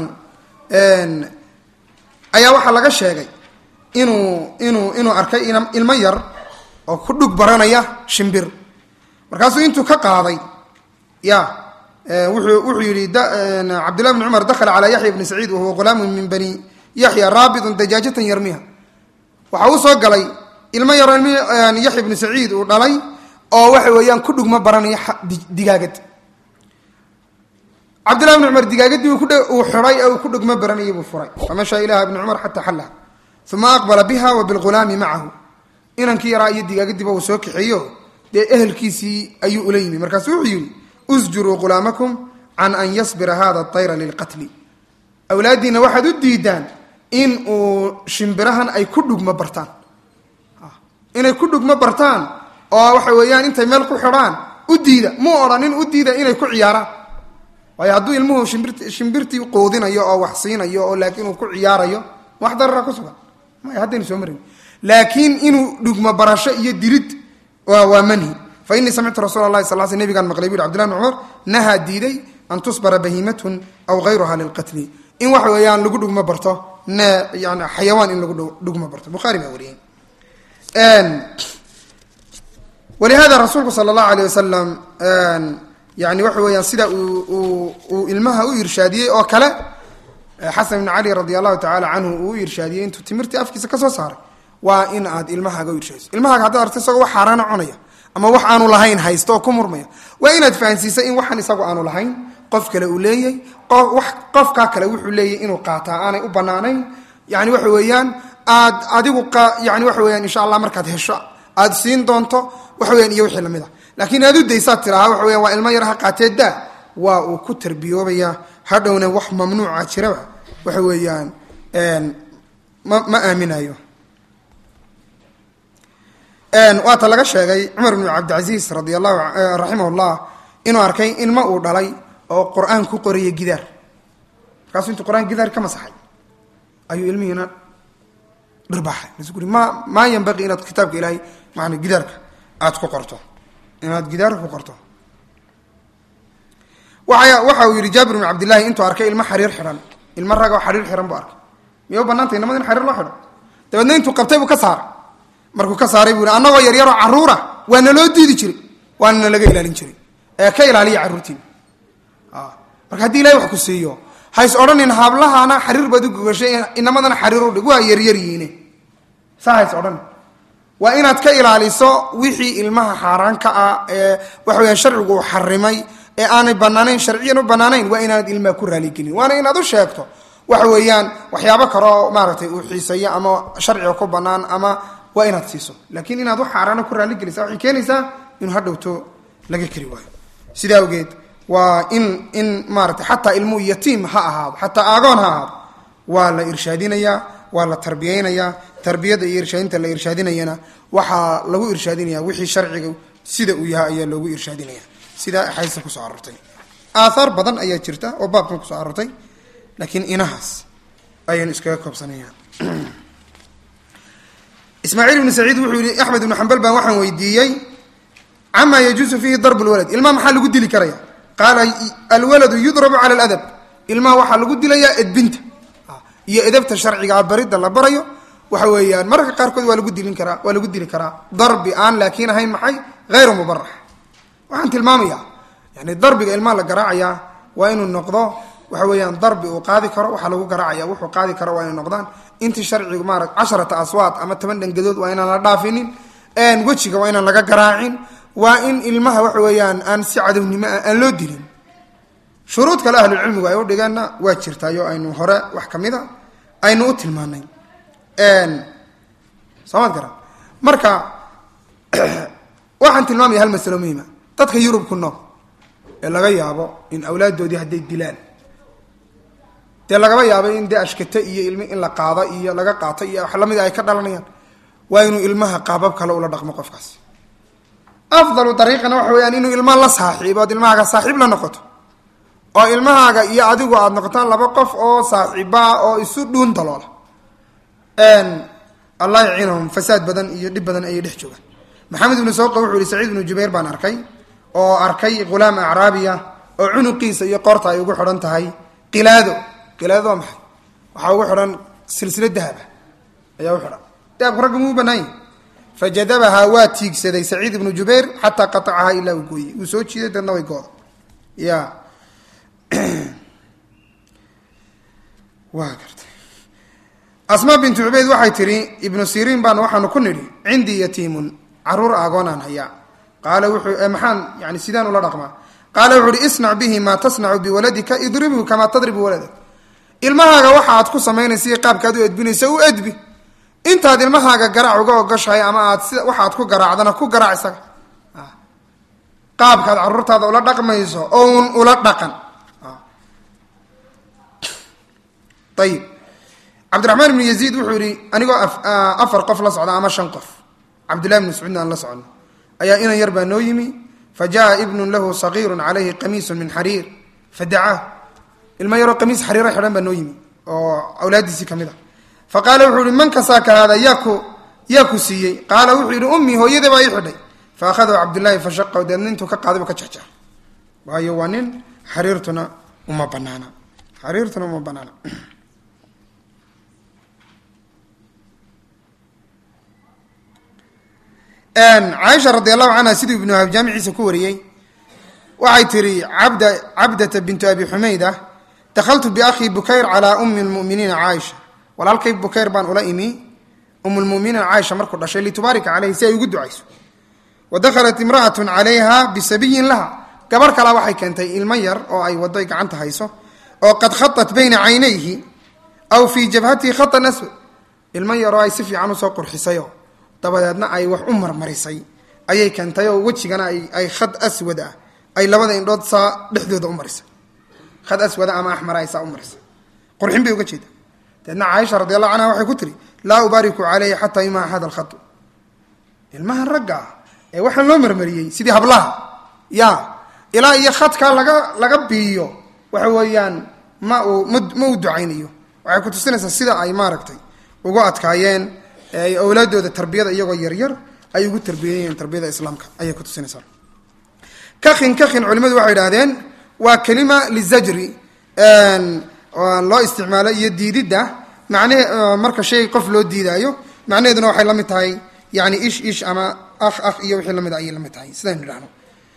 ayaa waxaa laga sheegay inuu inuu inuu arkay ilmo yar oo ku dhug baranaya shimbir markaasuu intuu ka qaaday ya wuxuu wuxuu yihi cabdullahi bni cumar dakhala calaa yaxya bni saciid wahuwa ghulaamun min bani yaxya raabidun dajaajatan yarmiha waxa uu soo galay ilmo yaro yaxya bni saciid uu dhalay oo waxa weeyaan ku dhugma baranaya digaagad cabdillahi bni cumar digaagadii uu xiday ee uu ku dhugma baranayay buu furay famashaa ilaha bni cumar xataa xallaha uma aqbala biha wa bilghulaami macahu inankii yaraa iyo digaagadiiba uu soo kaxeeyo dee ehelkiisii ayuu ula yimi markaasu wuxuu yihi usjuruu ghulaamakum can an yasbira hada tayra lilqatli awlaaddiina waxaad u diidaan in uu shimbirahan ay ku dhugma bartaan inay ku dhugma bartaan oo waxa weeyaan intay meel ku xidhaan u diida mu odhanin u diida inay ku ciyaaraan waayo hadduu ilmuhu shimbir shimbirtii qoodinayo oo wax siinayo oo laakiin uu ku ciyaarayo wax darara ku sugan maya haddaynu soo marin laakiin inuu dhugma barasho iyo dilid waa manhi fa inii samictu rasuula lahi sal sl nebigaan maqlay bu yhi abdillah bn cumar nahaa diiday an tusbara bahiimatun aw hayruha lilqatli in waxa weeyaan lagu dhugma barto ne yani xayawaan in lagu dhugma barto bukhaari baa wariyey walihada rasuulku sala allahu aleyh wasalam yani waxa weeyaan sida uu uu ilmaha u irshaadiyey oo kale xasan ibn cali radi allahu tacaala canhu uu u irshaadiyey intuu timirtii afkiisa kasoo saaray waa in aad ilmahaaga u irshaadiso ilmahaaga haddaad arto isagoo wax xaaraana cunaya ama wax aanu lahayn haysto oo ku murmaya waa inaad fahansiisa in waxaan isagu aanu lahayn qof kale uu leeyay qofkaa kale wuxuu leeyahy inuu qaataa aanay u banaanayn yani waxa weeyaan aad adigu yani waxa weyaan insha allah markaad hesho aad siin doonto waxa weyan iyo wixii lamid a laakiin aad u daysaad tiraha waxa weyan waa ilmo yar ha qaatee daa waa uu ku tarbiyoobayaa hadhowna wax mamnuuca jiraba waxa weeyaan ma ma aaminayo waata laga sheegay cumar bnu cabdilcasiis radi allahu raximah llah inuu arkay ilmo uu dhalay oo qur-aan ku qoraya gidaar markaasuu intuu qur-aan gidaar ka masaxay ayuu ilmihiina dhirbaaxay marsu uri ma maa yanbaqii inaad kitaabka ilaahay maana gidaarka aad ku qorto inaad gidaarka ku qorto waa waxa uu yihi jaabir bn cabdillahi intuu arkay ilmo xariir xidhan ilmo rag oo xariir xihan buu arkay miya u banaantay inamada in xariir loo xidho dabeedna intuu qabtay buu ka saaray markuu ka saaray buu yihi annagoo yaryaroo carruura waa naloo diidi jiray waana nalaga ilaalin jiray ee ka ilaaliya carruurtiina marka haddii ilahay wax ku siiyo hays odhanin haablahana xariir baad u gogashay inamadana xariir udhig waa yaryaryihiine saa hays odhanin waa inaad ka ilaaliso wixii ilmaha xaaraanka ah ee waxa weyaan sharcigu uu xarimay ee aanay banaanayn sharciyan u banaanayn waa inaanad ilmaha ku raaligelin waana inaad u sheegto waxa weeyaan waxyaabo kaleo maaragtay uu xiiseeyo ama sharciga ku banaan ama waa inaad siiso laakiin inaad wax xaaraana ku raaligelisa waxay keenaysaa inuu hadhowto laga keri waayo sidaa awgeed waa in in maaratay xataa ilmuhu yatiim ha ahaado xataa aagoon ha ahaado waa la irshaadinayaa waa la tarbiyeynayaa tarbiyada iyo irshaadinta la irshaadinayana waxaa lagu irshaadinaya wixii sharciga sida uu yahay ayaa loogu irshaadinaya sidaa axaadiista kusoo aroortay aathaar badan ayaa jirta oo baabkan kusoo aroortay laakiin inahaas ayaynu iskaga koobsanayaan ismaaciil ibnu saciid wuxuu yihi axmed ibnu xambal baan waxaan weydiiyey camaa yajuusu fiihi darb lwalad ilmaha maxaa lagu dili karaya qaala alwaladu yudrabu cala aladab ilmaha waxaa lagu dilayaa edbinta iyo edabta sharcigaa baridda la barayo waxa weeyaan mararka qaarkood waa lagu dilin karaa waa lagu dili karaa darbi aan laakiin ahayn maxay hayru mubarax waxaan tilmaamayaa yani darbiga ilmaha la garaacayaa waa inuu noqdo waxa weeyaan darbi uu qaadi karo waxaa lagu garaacaya wuxuu qaadi karo waa inay noqdaan intii sharcigu maara casharata aswaad ama toban dhangadood waa inaan la dhaafinin wejiga waa inaan laga garaacin waa in ilmaha waxa weeyaan aan si cadownimo ah aan loo dilin shuruud kale ahlulcilmigu ay u dhigeenna waa jirtaayo aynu hore wax kamid a aynu u tilmaanay soomad garan marka waxaan tilmaamaya hal masalo muhima dadka yurub ku nool ee laga yaabo in awlaaddoodii hadday dilaan dee lagaba yaabo in dee ashkate iyo ilmi in la qaado iyo laga qaato iyo wax lamida ay ka dhalanayaan waa inuu ilmaha qaabab kale ula dhaqmo qofkaas afdalu dariiqana waxa weyaan inuu ilmaha la saaxiibo ood ilmahaaga saaxiib la noqoto oo ilmahaaga iyo adigu aada noqotaan laba qof oo saaxiibaa oo isu dhuun daloola allah yaciinahum fasaad badan iyo dhib badan ayay dhex joogaan maxamed ibnu sawqa wuxuu yihi saciid ibnu jubayr baan arkay oo arkay ghulaam acraabiya oo cunuqiisa iyo qoorta ay ugu xidhan tahay qilaado qilaado waa maxay waxaa ugu xidhan silsila dahaba ayaa u xidhan dahabku ragga muu banaanya fajadabahaa waa tiigsaday saciid ibnu jubayr xataa qatacahaa ilaa uu gooyey wuu soo jiiday dadna way gooda ya waa gartay asmaa bintu cubeyd waxay tihi ibnu siriin baan waxaanu ku nidhi cindii yatiimun caruur agoonaan hayaa qaala wuxuu maxaan yani sidaan ula dhaqmaa qaala wuxu uhi isnac bihi maa tasnacu biwaladika idribhu kamaa tadribu waladak ilmahaaga waxa aad ku samaynaysa qaabkaad u edbinaysa u edbi intaad ilmahaaga garaac uga ogoshahay ama aad sida waxaad ku garaacdana ku garaac isaga qaabkaad caruurtaada ula dhaqmayso oun ula dhaqan ayib cabdiraxmaan ibnu yaziid wuxuu yihi anigoo afar qof la socda ama shan qof cabdullahi bn mascuudna aan la socono ayaa inan yar baa noo yimi fa jaa ibnun lahu sagiirun calayhi qamiisun min xariir fadacaahu ilmo yaroo qamiis xariira xidhan baa noo yimi oo awlaadiisii ka mid a fa qaala wuxuu yihi man kasaaka haada yaaku yaa ku siiyey qaala wuxuu yihi ummii hooyada baa ii xidhay fa akhadahu cabdullaahi fashaqahu deedna intuu ka qaaday bu ka jexjex waayo waa nin xariirtuna uma banaana xariirtuna uma banaana caaisha radi allahu canha siduu ibnu wahab jaamiciisa ku wariyey waxay tihi abda cabdata bintu abi xumayda dakhaltu biakhi bukayr calaa umi lmuminiina caaisha walaalkay bukayr baan ula imi um lmuminiina caaisha markuu dhashay litubaarika caleyhi si ay ugu ducayso wa dakhalat imra'atun calayha bisabiyin laha gabarh kalaa waxay keentay ilmo yar oo ay waday gacanta hayso oo qad khatat bayna caynayhi aw fii jabhatihi khatan aswad ilmo yar oo ay si fiican usoo qurxisayo dabadeedna ay wax u marmarisay ayay keentay oo wejigana ay khad aswad ah ay labada indhood saa dhexdooda u marisay khad aswada ama axmara ay saa u marisay qurxin bay uga jeeda dabeedna caaisha radi allahu canha waxay ku tiri laa ubaariku caleyhi xataa yumaa hada alkhatu ilmaha ragga ah ee waxaan loo marmariyey sidii hablaha ya ilaa iyo khadkaa laga laga biiyo waxa weeyaan ma uu ma u ducaynayo waxay ku tusinaysaa sida ay maaragtay ugu adkaayeen ay awlaadooda tarbiyada iyagoo yaryar ay ugu tarbiyayeen tarbiyada islaamka ayay ku tusinaysaa kakin kakin culimadu waxay idhahdeen waa kelima lizajri loo isticmaalo iyo diididda macnahe marka shay qof loo diidaayo macnaheeduna waxay la mid tahay yani ish ish ama akh akh iyo wixii lamid ayay la mid tahay sidaynu idhahno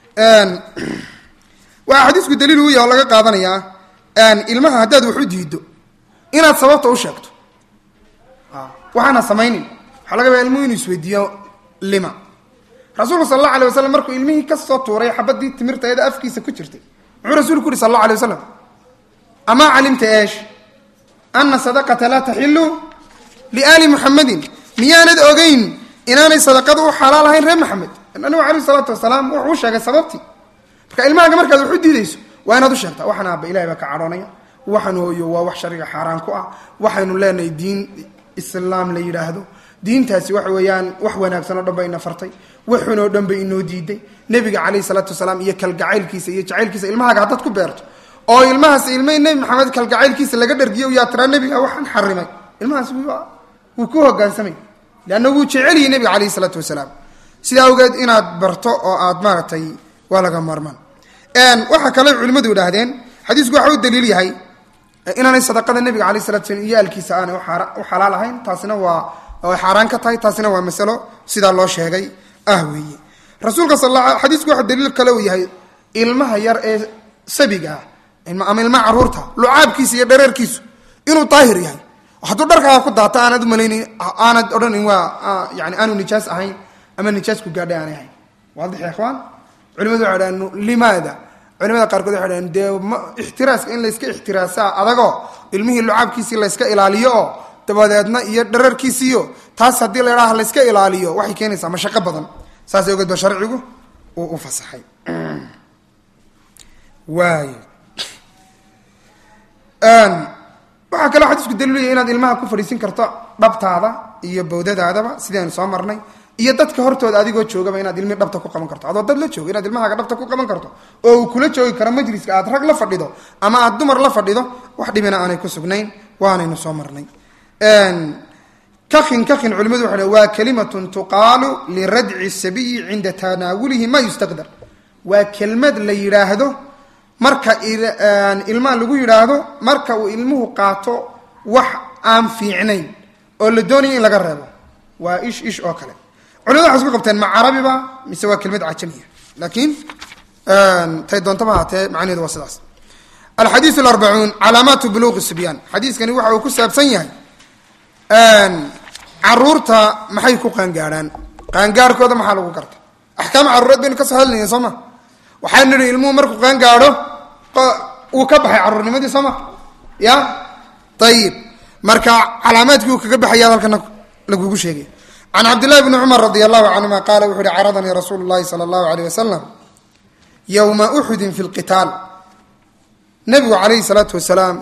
waxaa xadiisku daliil u yaha oo laga qaadanayaa ilmaha haddaad wax u diido inaad sababta u sheegto waxaana samaynin waxaa laga baa ilmuhu inuu isweydiiyo lima rasuulku sal alla alay wasalam markuu ilmihii ka soo tuuray xabadii timirtaeeda afkiisa ku jirtay muxuu rasuulku uhi sal alla alay wasalam amaa calimta eesh ana sadaqata laa taxilu liaali muxamadin miyaanad ogeyn inaanay sadaqadu u xalaal ahayn reer maxamed nabigu alayh salaatu wasalaam wuxuu u sheegay sababtii marka ilmahaaga markaad wax u diidayso waa inaad u sheegtaa waxaan aaba ilahay baa ka cadhoonaya waxaan hooyo waa wax shariga xaaraan ku ah waxaynu leenahay diin islaam la yidhaahdo diintaasi waxa weeyaan wax wanaagsan oo dhan ba ina fartay waxun oo dhan ba inoo diiday nebiga calayhi salaatu wasalaam iyo kalgacaylkiisa iyo jacaylkiisa ilmahaaga haddaad ku beerto oo ilmahaas ilma nebi maxamed kalgacaylkiisa laga dhargiyo yaa tiraa nebiga waxaan xarimay ilmahaas wuu ku hogaansamay leanna wuu jeceliyey nebiga calayhi salaatu wasalaam sidaa awgeed inaad barto oo aad maaragtay waa laga maarmaan waxaa kale culimmadu idhaahdeen xadiisku waxa u daliil yahay inaanay sadaqada nebiga alayh salatu slam iyo aalkiisa aanay u xalaal ahayn taasina waa oo ay xaaraan ka tahay taasina waa masalo sidaa loo sheegay ah weeye rasuulka sal xadiisku waxa daliil kale uu yahay ilmaha yar ee sabiga ah ama ilmaha caruurta lucaabkiisa iyo dhareerkiisu inuu daahir yahay hadduu dharkaaga ku daato aanad umalaynayn aanad odhanin waa yani aanu nijaas ahayn ama nijaas ku gaadhay aanay ahayn waadix ya ikhwaan culimadu waxay dhahan limaada culimada qaarkood waxay dhahan dee ma ixtiraaska in layska ixtiraasaa adagoo ilmihii lucaabkiisii layska ilaaliyo oo dabadeedna iyo dhararkiisiiyo taas haddii la idhaha layska ilaaliyo waxay keenaysaa mashaqo badan saas awgeed ba sharcigu uu u fasaxay waay waxaa kaloo xadiisku daliilaya inaad ilmaha ku fadhiisin karto dhabtaada iyo bawdadaadaba sidii aynu soo marnay iyo dadka hortooda adigoo joogaba inaad ilmi dhabta ku qaban karto adoo dad la jooga inaad ilmahaaga dhabta ku qaban karto oo uu kula joogi karo majliska aad rag la fadhido ama aad dumar la fadhido wax dhibina aanay ku sugnayn waanaynu soo marnay kakin kakin culimadu waxay waa kalimatun tuqaalu liradci sabiyi cinda tanaawulihi ma yustaqdar waa kelmad la yidhaahdo marka ilmaha lagu yidhaahdo marka uu ilmuhu qaato wax aan fiicnayn oo la doonaya in laga reebo waa ish ish oo kale culimadu waxay isku qabteen ma carabiba mise waa kelmad cajamiya laakiin tay doontaba haatee macnaheedu waa sidaas alxadiiu alarbacuun calaamaatu buluuqi sibyaan xadiiskani waxa uu ku saabsan yahay caruurta maxay ku qaangaadhaan qaangaarhkooda maxaa lagu garta axkaam caruureed baynu kasoo hadlayna soo ma waxaa nidhi ilmuhu markuu qaangaadho uu ka baxay caruurnimadii soo ma ya ayib marka calaamaadkii uu kaga baxaya halkana lagugu sheegay can cabdillahi bni cumar radi allahu canhuma qaala wuxu uhi caradanii rasuulu llahi sala allahu alayh wasalam yowma uxudin fi lqitaal nabigu calayhi salaatu wasalaam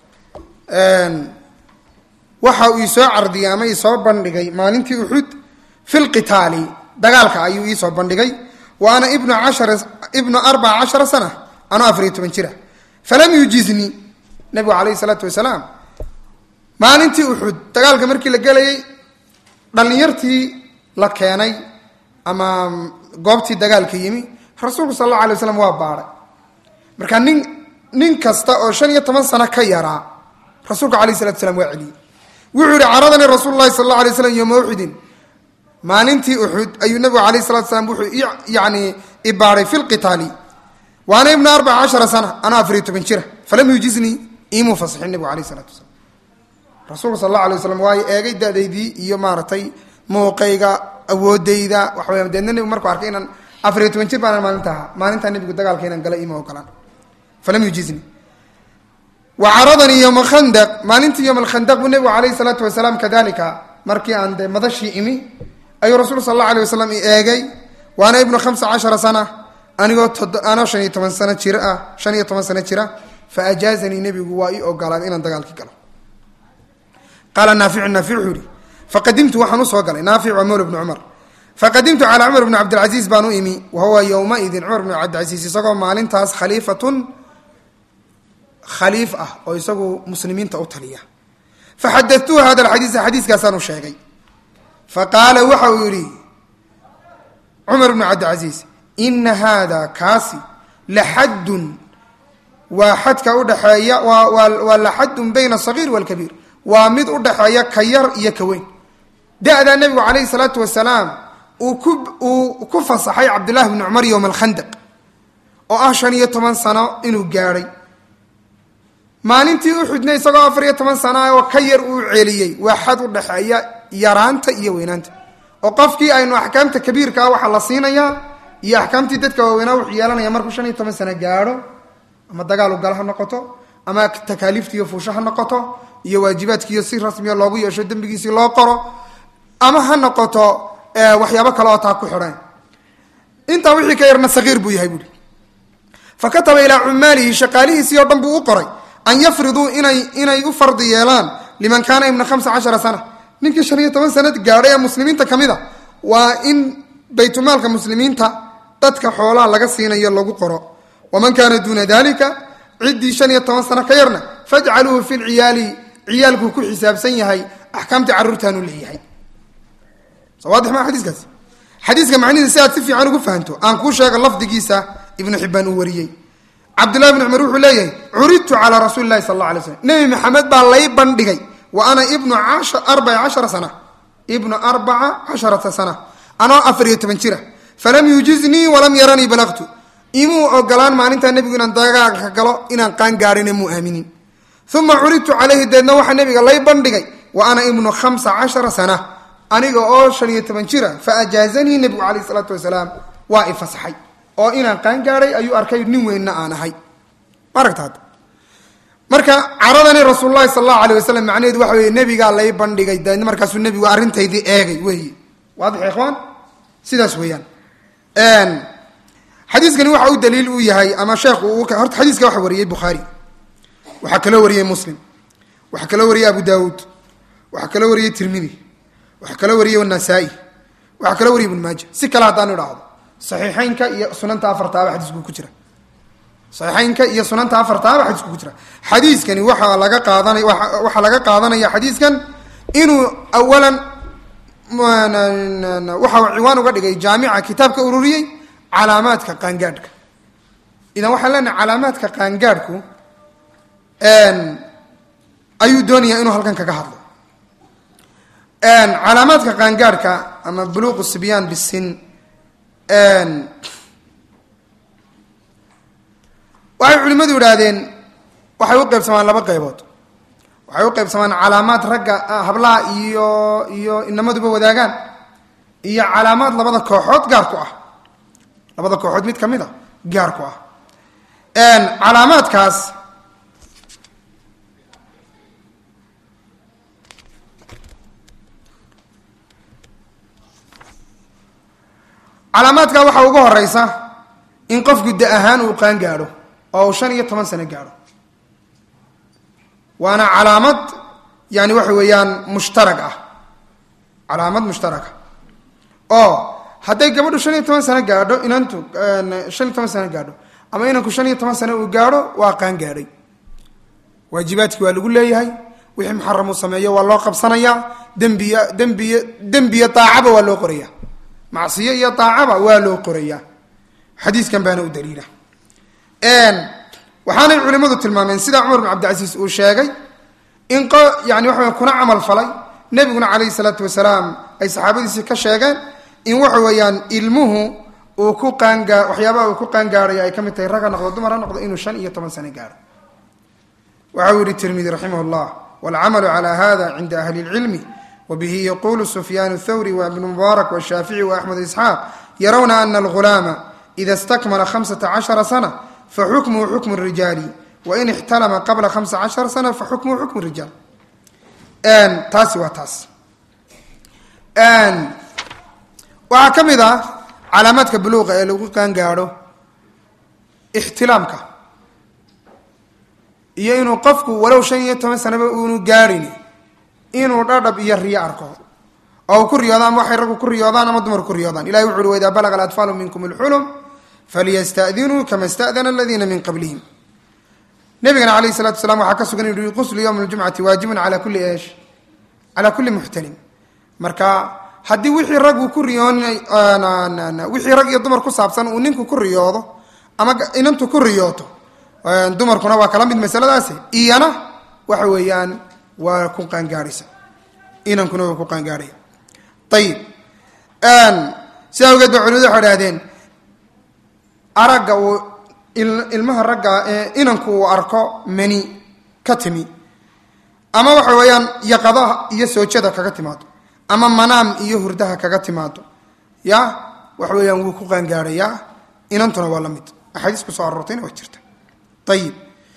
waxa uu isoo cardiyay ama isoo bandhigay maalintii uxud fi lqitaali dagaalka ayuu iisoo bandhigay wa ana ibnu ashara ibnu arbaca cashara sana anoo afariyo toban jira falam yujiznii nabigu calayhi salaatu wasalaam maalintii uxud dagaalka markii la gelayay dhallinyartii la keenay ama goobtii dagaalka yimi rasuulku sal alla alay waslam waa baadhay marka nin nin kasta oo shan iyo toban sano ka yaraa rasuulku alayh salatu slam waa celiyey wuxuu yihi caradanii rasuulu lahi sal alla alay slam yoma uxudin maalintii uxud ayuu nabigu alayh salatu slam wuxuu yani ibaaday fi lqitaali wa ana ibna arbaca cashara sana anaa afariyo toban jira falam yujiznii imuu fasixin nabigu alayh salatu wasalaam rasuulka sal alla alay waslam waayo eegay dadaydii iyo maaragtay muuqayga awoodayda waxaweya deedna nebigu markuu arkay inaan afariyo toban jir baana maalinta ahaa maalintaa nebigu dagaalka inaan gala ima ogolaan falam yujiznii wa caradanii yowma khandaq maalintii yowma alkhandaq buu nebigu calayhi salaatu wasalaam kadalika markii aan dee madashii imi ayuu rasuulku sal alla alay wasalam i eegay waana ibnu khamsa cashara sana anigoo anoo shan iyo toban sano jir ah shan iyo toban sano jira fa ajaazanii nebigu waa ii ogolaaday inaan dagaalkii galo qaala naaficu naafic wuxuu yihi faqadimtu waxaan usoo galay naafic waa mawla bni cumar faqadimtu calaa cumar bni cabdilcasiis baan u imi wa huwa yowmaidin cumar bni cabdilcasiis isagoo maalintaas khaliifatun khaliif ah oo isagu muslimiinta u taliya faxadatuhu hada alxadiisa xadiiskaasaan u sheegay faqaala waxa uu yihi cumar bnu cabdilcasiis ina haada kaasi laxaddun waa xadka udhaxeeya waa laxaddun bayna asagiir walkabiir waa mid udhaxeeya ka yar iyo ka weyn da-daa nebigu calayhi salaatu wasalaam uu ku uu ku fasaxay cabdullahi bni cumar yowma alkhandaq oo ah shan iyo toban sano inuu gaadhay maalintii uxudna isagoo afar iyo toban sana oo ka yar uu celiyey waa xad udhaxeeya yaraanta iyo weynaanta oo qofkii aynu axkaamta kabiirka ah waxaa la siinayaa iyo axkaamtii dadka waaweynaa wuxuu yeelanaya markuu shan iyo toban sano gaadho ama dagaal ugala ha noqoto ama takaaliiftiiyo fuusho ha noqoto iyo waajibaadkiiyo si rasmiya loogu yeesho dembigiisii loo qoro ama ha noqoto waxyaabo kale oo taa ku xidhan intaa wixii ka yarna sagiir buu yahay buui fa kataba ilaa cumaalihi shaqaalihiisii oo dhan buu u qoray an yafriduu inay inay u fardi yeelaan liman kaana ibna hamsa cashara sana ninkii shan iyo toban sanad gaadhay ee muslimiinta ka mid a waa in baytulmaalka muslimiinta dadka xoolaha laga siinayo lagu qoro waman kaana duuna dalika ciddii shan iyo toban sano ka yarna fajcaluuhu fi lciyaali ciyaalkuu ku xisaabsan yahay axkaamtii carruurtaanuu leeyahay sawaadix maa xadiiskaas xadiiska macnihiisa si aad si fiican ugu fahanto aan kuu sheega lafdigiisa ibnu xibbaan uu wariyey cabdullahi bni cumar wuxuu leeyahay curidtu calaa rasuuli lahi sal alla alay slam nebi maxamed baa lay bandhigay wa ana ibnu arbaca cashara sana ibnu arbaca casharata sana anoo afar iyo toban jira falam yujiznii walam yaranii balaqtu imuu ogolaan maalintaa nebigu inaan dagaalka galo inaan qaan gaadhina muu aaminin uma curidtu calayhi deedna waxaa nebiga lay bandhigay wa ana ibnu khamsa cashara sana aniga oo shan iyo toban jira fa ajaazanii nebigu calayh isalaatu wasalaam waa i fasaxay oo inaan qaan gaadhay ayuu arkay nin weynna aan ahay maaragta hadda marka caradani rasuululahi sal allahu alay wasalam macnaheedu waxa weye nebigaa lay bandhigay deedna markaasuu nebigu arrintaydii eegay weeye waadix ikhwaan sidaas weeyaan xadiiskani waxa u daliil u yahay ama sheekhu horta xadiiska waxa wariyey bukhaari waxaa kaloo wariyey muslim waxaa kaloo wariyey abu daawuud waxaa kaloo wariyey tirmidi waxaa kaloo wariyey nasaa-i waxaa kaloo wariyey ibnu maaja si kale haddaanu idhaahdo saxiixeynka iyo sunanta afartaaba xadiisku ku jira saxiixeynka iyo sunanta afartaaba xadiisku ku jira xadiiskani waxaa laga qaadanay waxaa laga qaadanaya xadiiskan inuu awalan waxa ciwaan uga dhigay jaamica kitaabka ururiyey calaamaadka qaangaadhka idan waxaan leenahay calaamaadka qaangaadhku ayuu doonayaa inuu halkan kaga hadlo calaamaadka qaangaadhka ama buluuqu sibyaan bisin waxay culimmadu idhaahdeen waxay u qaybsamaan laba qaybood waxay u qaybsamaan calaamaad ragga hablaha iyo iyo inamaduba wadaagaan iyo calaamaad labada kooxood gaar ku ah labada kooxood mid ka mid a gaar ku ah calaamaadkaas calaamaadka waxaa ugu horeysa in qofku da ahaan uu qaan gaadho oo uu shan iyo toban sano gaadho waana calaamad yani waxa weeyaan mushtarag ah calaamad mushtarag ah oo hadday gabadhu shan iyo toban sano gaadho inantu shan iyo toban sano gaadho ama inanku shan iyo toban sano uu gaadho waa qaan gaadhay waajibaadkii waa lagu leeyahay wixii muxaram uu sameeyo waa loo qabsanayaa dembiya dembiy dembiya daacaba waa loo qoraya macsiyo iyo daacaba waa loo qorayaa xadiiskan baana u daliila waxaanay culimadu tilmaameen sida cumar bin cabdicasiis uu sheegay in yani waxa kuna camal falay nebiguna calayhi salaatu wasalaam ay saxaabadiisii ka sheegeen in waxa weeyaan ilmuhu uu ku qaangaa waxyaabaha uu ku qaangaarayo ay ka mid tahay rag ha noqdo dumar ha noqdo inuu shan iyo toban sano gaaro waxa uu yihi tirmidi raximah llah waalcamalu cala hada cinda ahli اlcilmi wbihi yaqulu sufyaan thawri wibnu mubaarak washaafici waaxmed isxaaq yarawna ana algulaama ida stakmala hamsata cashara sana faxukmuhu xukmu rijaali wain ixtalama qabla hamsa cashara sana faxukmuhu xukmu rijaal taasi waa taas waxaa ka mid ah calaamaadka buluuqa ee lagu qaangaadho ixtilaamka iyo inuu qofku walow shan iyo toban sanaba uunu gaadhin inuu dhadhab iyo riyo arko oo uu ku riyoodo ama waxay raggu ku riyoodaan ama dumar ku riyoodaan ilahi wuxu uhi waidaa balaga alatfaalu minkum alxulum falyastadinuu kama stadana aladiina min qablihim nabigana alayh salatu wasalaam waxaa ka sugan inu quslu yowm ljumcati waajibun ala kulli esh calaa kulli muxtalim marka haddii wixii raggu ku riyoon wixii rag iyo dumar ku saabsan uu ninku ku riyoodo ama inantu ku riyooto dumarkuna waa kala mid masaladaasi iyana waxa weeyaan waa ku qaangaahaysa inankuna waa ku qaangaahaya ayib sidaa awgeed ba culimadu waxay idhahdeen aragga uu ilmaha ragga inanku uu arko mani ka timi ama waxa weeyaan yaqadaha iyo soojada kaga timaado ama manaam iyo hurdaha kaga timaado ya waxa weeyaan wuu ku qaangaadhayaa inantuna waa la mid axaadiis ku soo aroortayna waa jirta ayib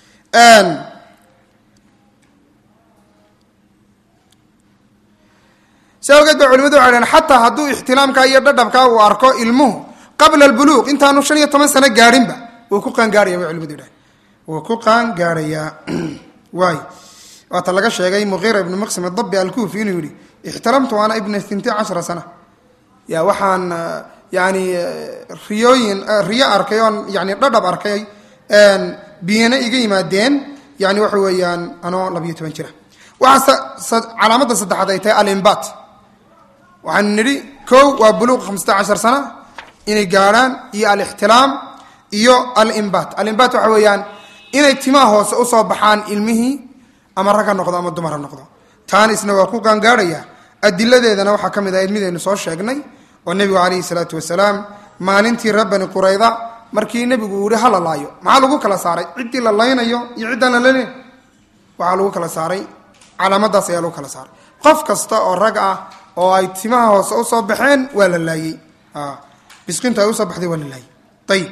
si awgeed ba culimadu waxay dhaheen xataa hadduu ixtilaamka iyo dhadhabkaa uu arko ilmuhu qabla albuluuq intaanu shan iyo toban sano gaadhinba wuu ku qaangaarhaya bay culimadu yidhahen wuu ku qaangaarhayaa waay waata laga sheegay muqiira ibnu maqsim adabi alkufi inuu yihi ixtiramtu ana ibna inti cashara sana ya waxaan yani riyooyin riyo arkay oon yani dhadhab arkay biyana iga yimaadeen yani waxa weeyaan anoo labiyo toban jira waxaa calaamadda saddexaad ay tahay alimbat waxaanu nidhi ko waa buluuq hamsata cashar sana inay gaadhaan iyo alixtilaam iyo alimbat alimbat waxa weeyaan inay timaha hoose usoo baxaan ilmihii ama rag ha noqdo ama dumar ha noqdo taana isna waa ku qaangaadhaya adiladeedana waxaa ka mid ahayd midaynu soo sheegnay oo nebigu calayhi salaatu wasalaam maalintii reer bani qurayda markii nebigu uu yihi hala laayo maxaa lagu kala saaray ciddii la laynayo iyo ciddaan la laleyn waxaa lagu kala saaray calaamadaas ayaa lagu kala saaray qof kasta oo rag ah oo ay timaha hoose usoo baxeen waa la laayey bisqintu ay usoo baxday waa la laayey ayib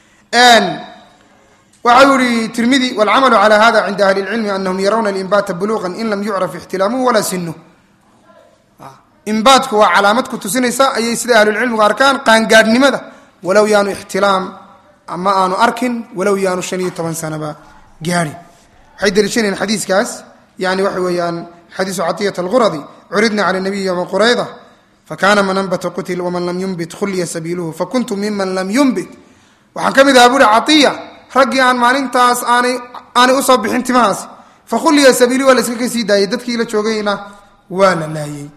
waxau yihi tirmidi wاlcamalu calى hada cinda ahli اlcilmi anahum yarawna اlinbaata buluqa in lam yucraf ixtilaamuhu walaa sinuh imbaadku waa calaamad ku tusinaysa ayay sida ahlulcilmigu arkaan qaangaadhnimada walow yaanu ixtilaam ama aanu arkin walow yaanu shan iyo toban sanaba gaadhin waxay daliishanayeen xadiiskaas yani waxa weeyaan xadiisu catiyat alquradi curidna cala nabiyi yowma qurayda fakana man anbata qutil waman lam yumbit khulya sabiiluhu fakuntu miman lam yumbit waxaan ka mid ahaa buuri caiya raggii aan maalintaas aanay aanay usoo bixin timahaasi fa khulliya sabiiluhu waa la iska ka sii daayay dadkii la joogayna waa la laayey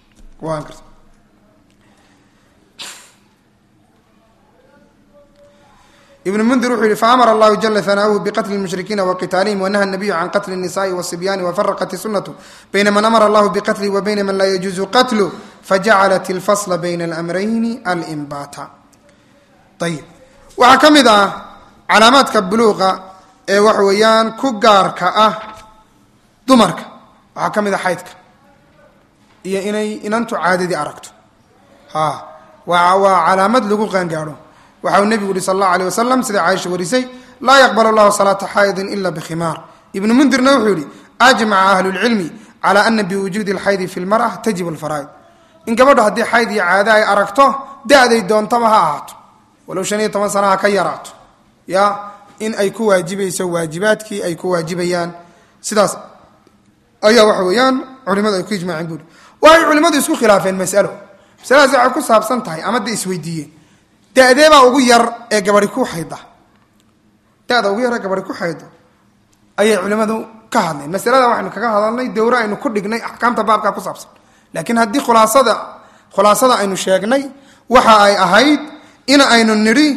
ibn mundir wuxuu yihi faamara allahu jala hanaahu biqatli lmushrikiina waqitaalihim wanaha nabiyu can qatli الnisaءi wالصibyaani wafaraqat sunatu bayna man amara allahu biqatlihi wa bayna man laa yajuuzu qatlu fajacalat اlfasla bayna اlamrayni alimbata ayib waxaa ka mid ah calaamaadka buluuqa ee waxa weeyaan ku gaarka ah dumarka waxaa ka mid ah xaydka iyo inay inantu caadadii aragto ha waa waa calaamad lagu qaangaadho waxa uu nebigu yihi sal allahu alيh wasalam sida caaisha warisay laa yaqbal allahu salaata xaydin ila bkhimaar ibnu mundirna wuxuu yihi ajmaca ahlu lcilmi calى ana biwujuudi اlxaydi fi lmar'a tajib alfaraa'id in gabadho haddii xayd iyo caado ay aragto da-day doontaba ha ahaato walow shan iyo toban sana ha ka yaraato ya in ay ku waajibayso waajibaadkii ay ku waajibayaan sidaas ayaa waxa weeyaan culimadu ay ku ijmaaceen buuri waxay culimmadu isku khilaafeen masalo masaladaas waxay ku saabsan tahay ama de isweydiiyeen da-deebaa ugu yar ee gabari ku xayda da-da ugu yar ee gabari ku xaydo ayay culimmadu ka hadleen masalada waxaynu kaga hadalnay dowre aynu ku dhignay axkaamta baabkaa ku saabsan laakiin haddii khulaasada khulaasada aynu sheegnay waxa ay ahayd in aynu nidhi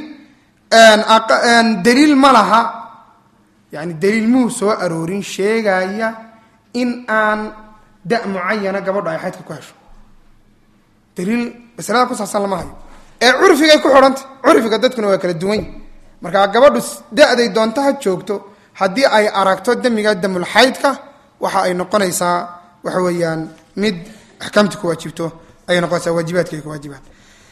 daliil ma laha yani daliil muu soo aroorin sheegaya in aan da mucayana gabadho ay xaydka ku hesho daliil masalada ku saabsan lama hayo ee curfigay ku xidhanta curfiga dadkuna waa kala duwan markaa gabadhu da-day doonta ha joogto haddii ay aragto damiga damulxaydka waxa ay noqonaysaa waxa weeyaan mid axkaamti ku waajibto ayay noqonaysaa waajibaadka ay ku waajibaan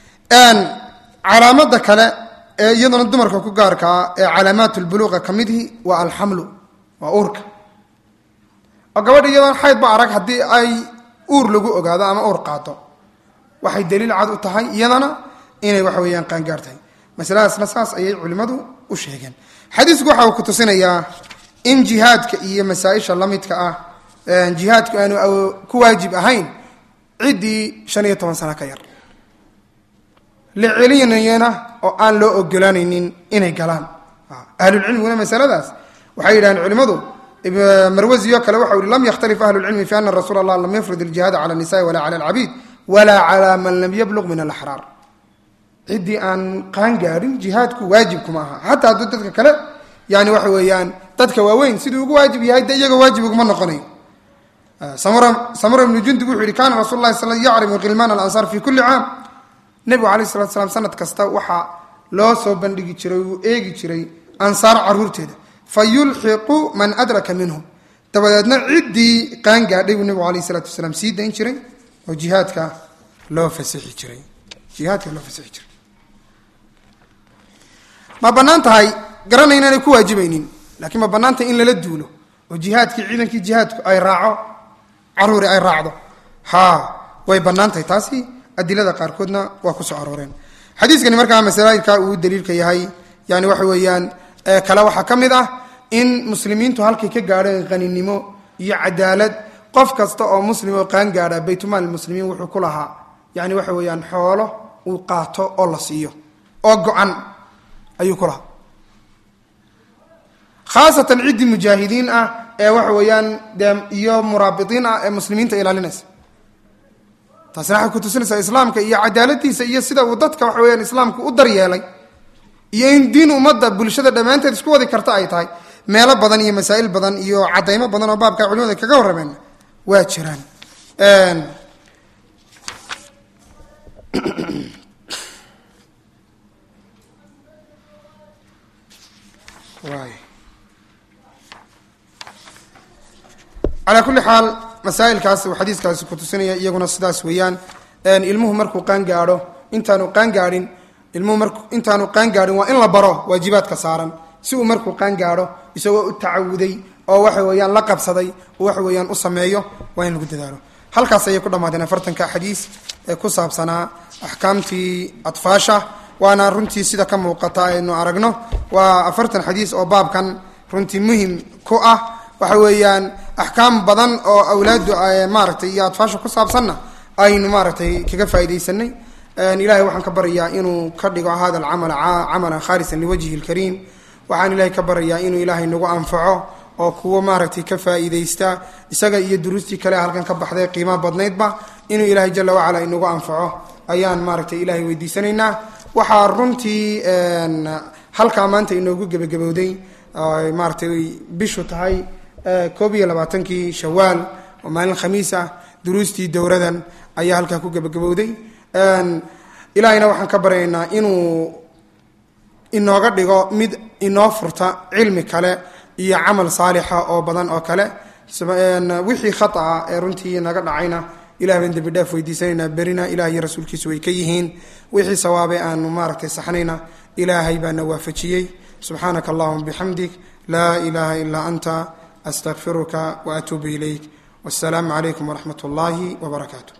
calaamada kale ee iyaduna dumarka ku gaarkaa ee calaamaat lbuluuqa ka midhi waa alxamlu waa uurka oo gabadha iyadoon xayd ba arag haddii ay uur lagu ogaado ama uur qaato waxay daliil cad u tahay iyadana inay waxa weeyaan qaangaar tahay masaladaasna saas ayay culimmadu u sheegeen xadiisku waxa uu ku tusinayaa in jihaadka iyo masaa-isha la midka ah jihaadku aanu ku waajib ahayn ciddii shan iyo toban sano ka yar la celinayana oo aan loo ogolaanaynin inay galaan ahlulcilmiguna masaladaas waxay yidhahdeen culimmadu marwasi oo kale waxa uhi lam yakhtalif ahlu lcilmi fi ana rasuula allah lam yafrid iljihaada cala nisai wala cala alcabiid wala cala man lam yabluq min alaxraar ciddii aan qaan gaadhin jihaadku waajibkuma aha xataa hadduu dadka kale yani waxa weeyaan dadka waaweyn siduu ugu waajib yahay de iyaga waajib uguma noqonayo samura ibnu jundub wuxuu yihi kana rasul lahi sal yacrimu khilmaan alansaar fi kulli caam nebigu alayh salatu slam sanad kasta waxaa loo soo bandhigi jiray uu eegi jiray ansaar caruurteeda fa yulxiqu man adraka minhum dabadeedna ciddii qaan gaadhay buu nebigu alayh salatu wasalaam sii dayn jiray oo jihaadka loo fasixi jiray jihaadka loo fasixi jiray ma bannaan tahay garanay inaanay ku waajibaynin laakiin ma bannaan tahay in lala duulo oo jihaadkii ciidankii jihaadku ay raaco caruuri ay raacdo ha way bannaan tahay taasi adilada qaarkoodna waa ku soo arooreen xadiiskani markaa masalaailka uu daliilka yahay yani waxa weeyaan kale waxaa ka mid ah in muslimiintu halkay ka gaadheen qaninimo iyo cadaalad qof kasta oo muslim oo qaan gaadha baytumaal muslimiin wuxuu ku lahaa yani waxa weeyaan xoolo uu qaato oo la siiyo oo go-an ayuu ku lahaa khaasatan ciddii mujaahidiin ah ee waxa weeyaan dee iyo muraabitiin ah ee muslimiinta ilaalinaysa taasina waxay ku tusinaysaa islaamka iyo cadaaladiisa iyo sida uu dadka waxa weyaan islaamku u daryeelay iyo in diin ummadda bulshada dhammaanteed isku wadi karta ay tahay meelo badan iyo masaa'il badan iyo cadaymo badan oo baabka culimada kaga warrameen waa jiraan waay calaa kulli xaal masaa'ilkaas uu xadiiskaasi kutusinaya iyaguna sidaas weeyaan ilmuhu markuu qaan gaadho intaanu qaan gaadhin ilmuhu mar intaanu qaan gaadhin waa in la baro waajibaadka saaran si uu markuu qaan gaadho isagoo u tacawuday oo waxa weeyaan la qabsaday oo waxa weeyaan u sameeyo waa in lagu dadaalo halkaas ayay ku dhammaadeen afartanka xadiis ee ku saabsanaa axkaamtii atfaasha waana runtii sida ka muuqata aynu aragno waa afartan xadiis oo baabkan runtii muhim ku ah waxa weeyaan axkaam badan oo awlaadu maaragtay iyo atfaasha ku saabsanna aynu maaragtay kaga faaidaysanay ilahay waxaan ka baryayaa inuu ka dhigo hada alcamal camalan khaalisan liwajhi lkariim waxaan ilahay ka baryayaa inuu ilaahay nagu anfaco oo kuwa maaragtay ka faa'iidaysta isaga iyo duruustii kale halkan ka baxday qiimaha badnaydba inuu ilaahay jala wacala inagu anfaco ayaan maaragtay ilaahay weydiisanaynaa waxaa runtii halkaa maanta inoogu gebagabowday maaratay bishu tahay koob iyo labaatankii shawaal oo maalin khamiis ah duruustii dowradan ayaa halkaa ku gebagabowday ilaahayna waxaan ka baryaynaa inuu inooga dhigo mid inoo furta cilmi kale iyo camal saalixa oo badan oo kale wixii khataa ee runtii naga dhacayna ilah baan dembi dhaaf weydiisanaynaa berina ilah iyo rasuulkiisu way ka yihiin wixii sawaabe aanu maaragtay saxnayna ilaahay baana waafajiyey subxaanaka allahuma bixamdik laa ilaha ilaa anta astaqfiruka waatuubu ilayk wasalaamu calaykum waraxmat اllahi wbarakaatu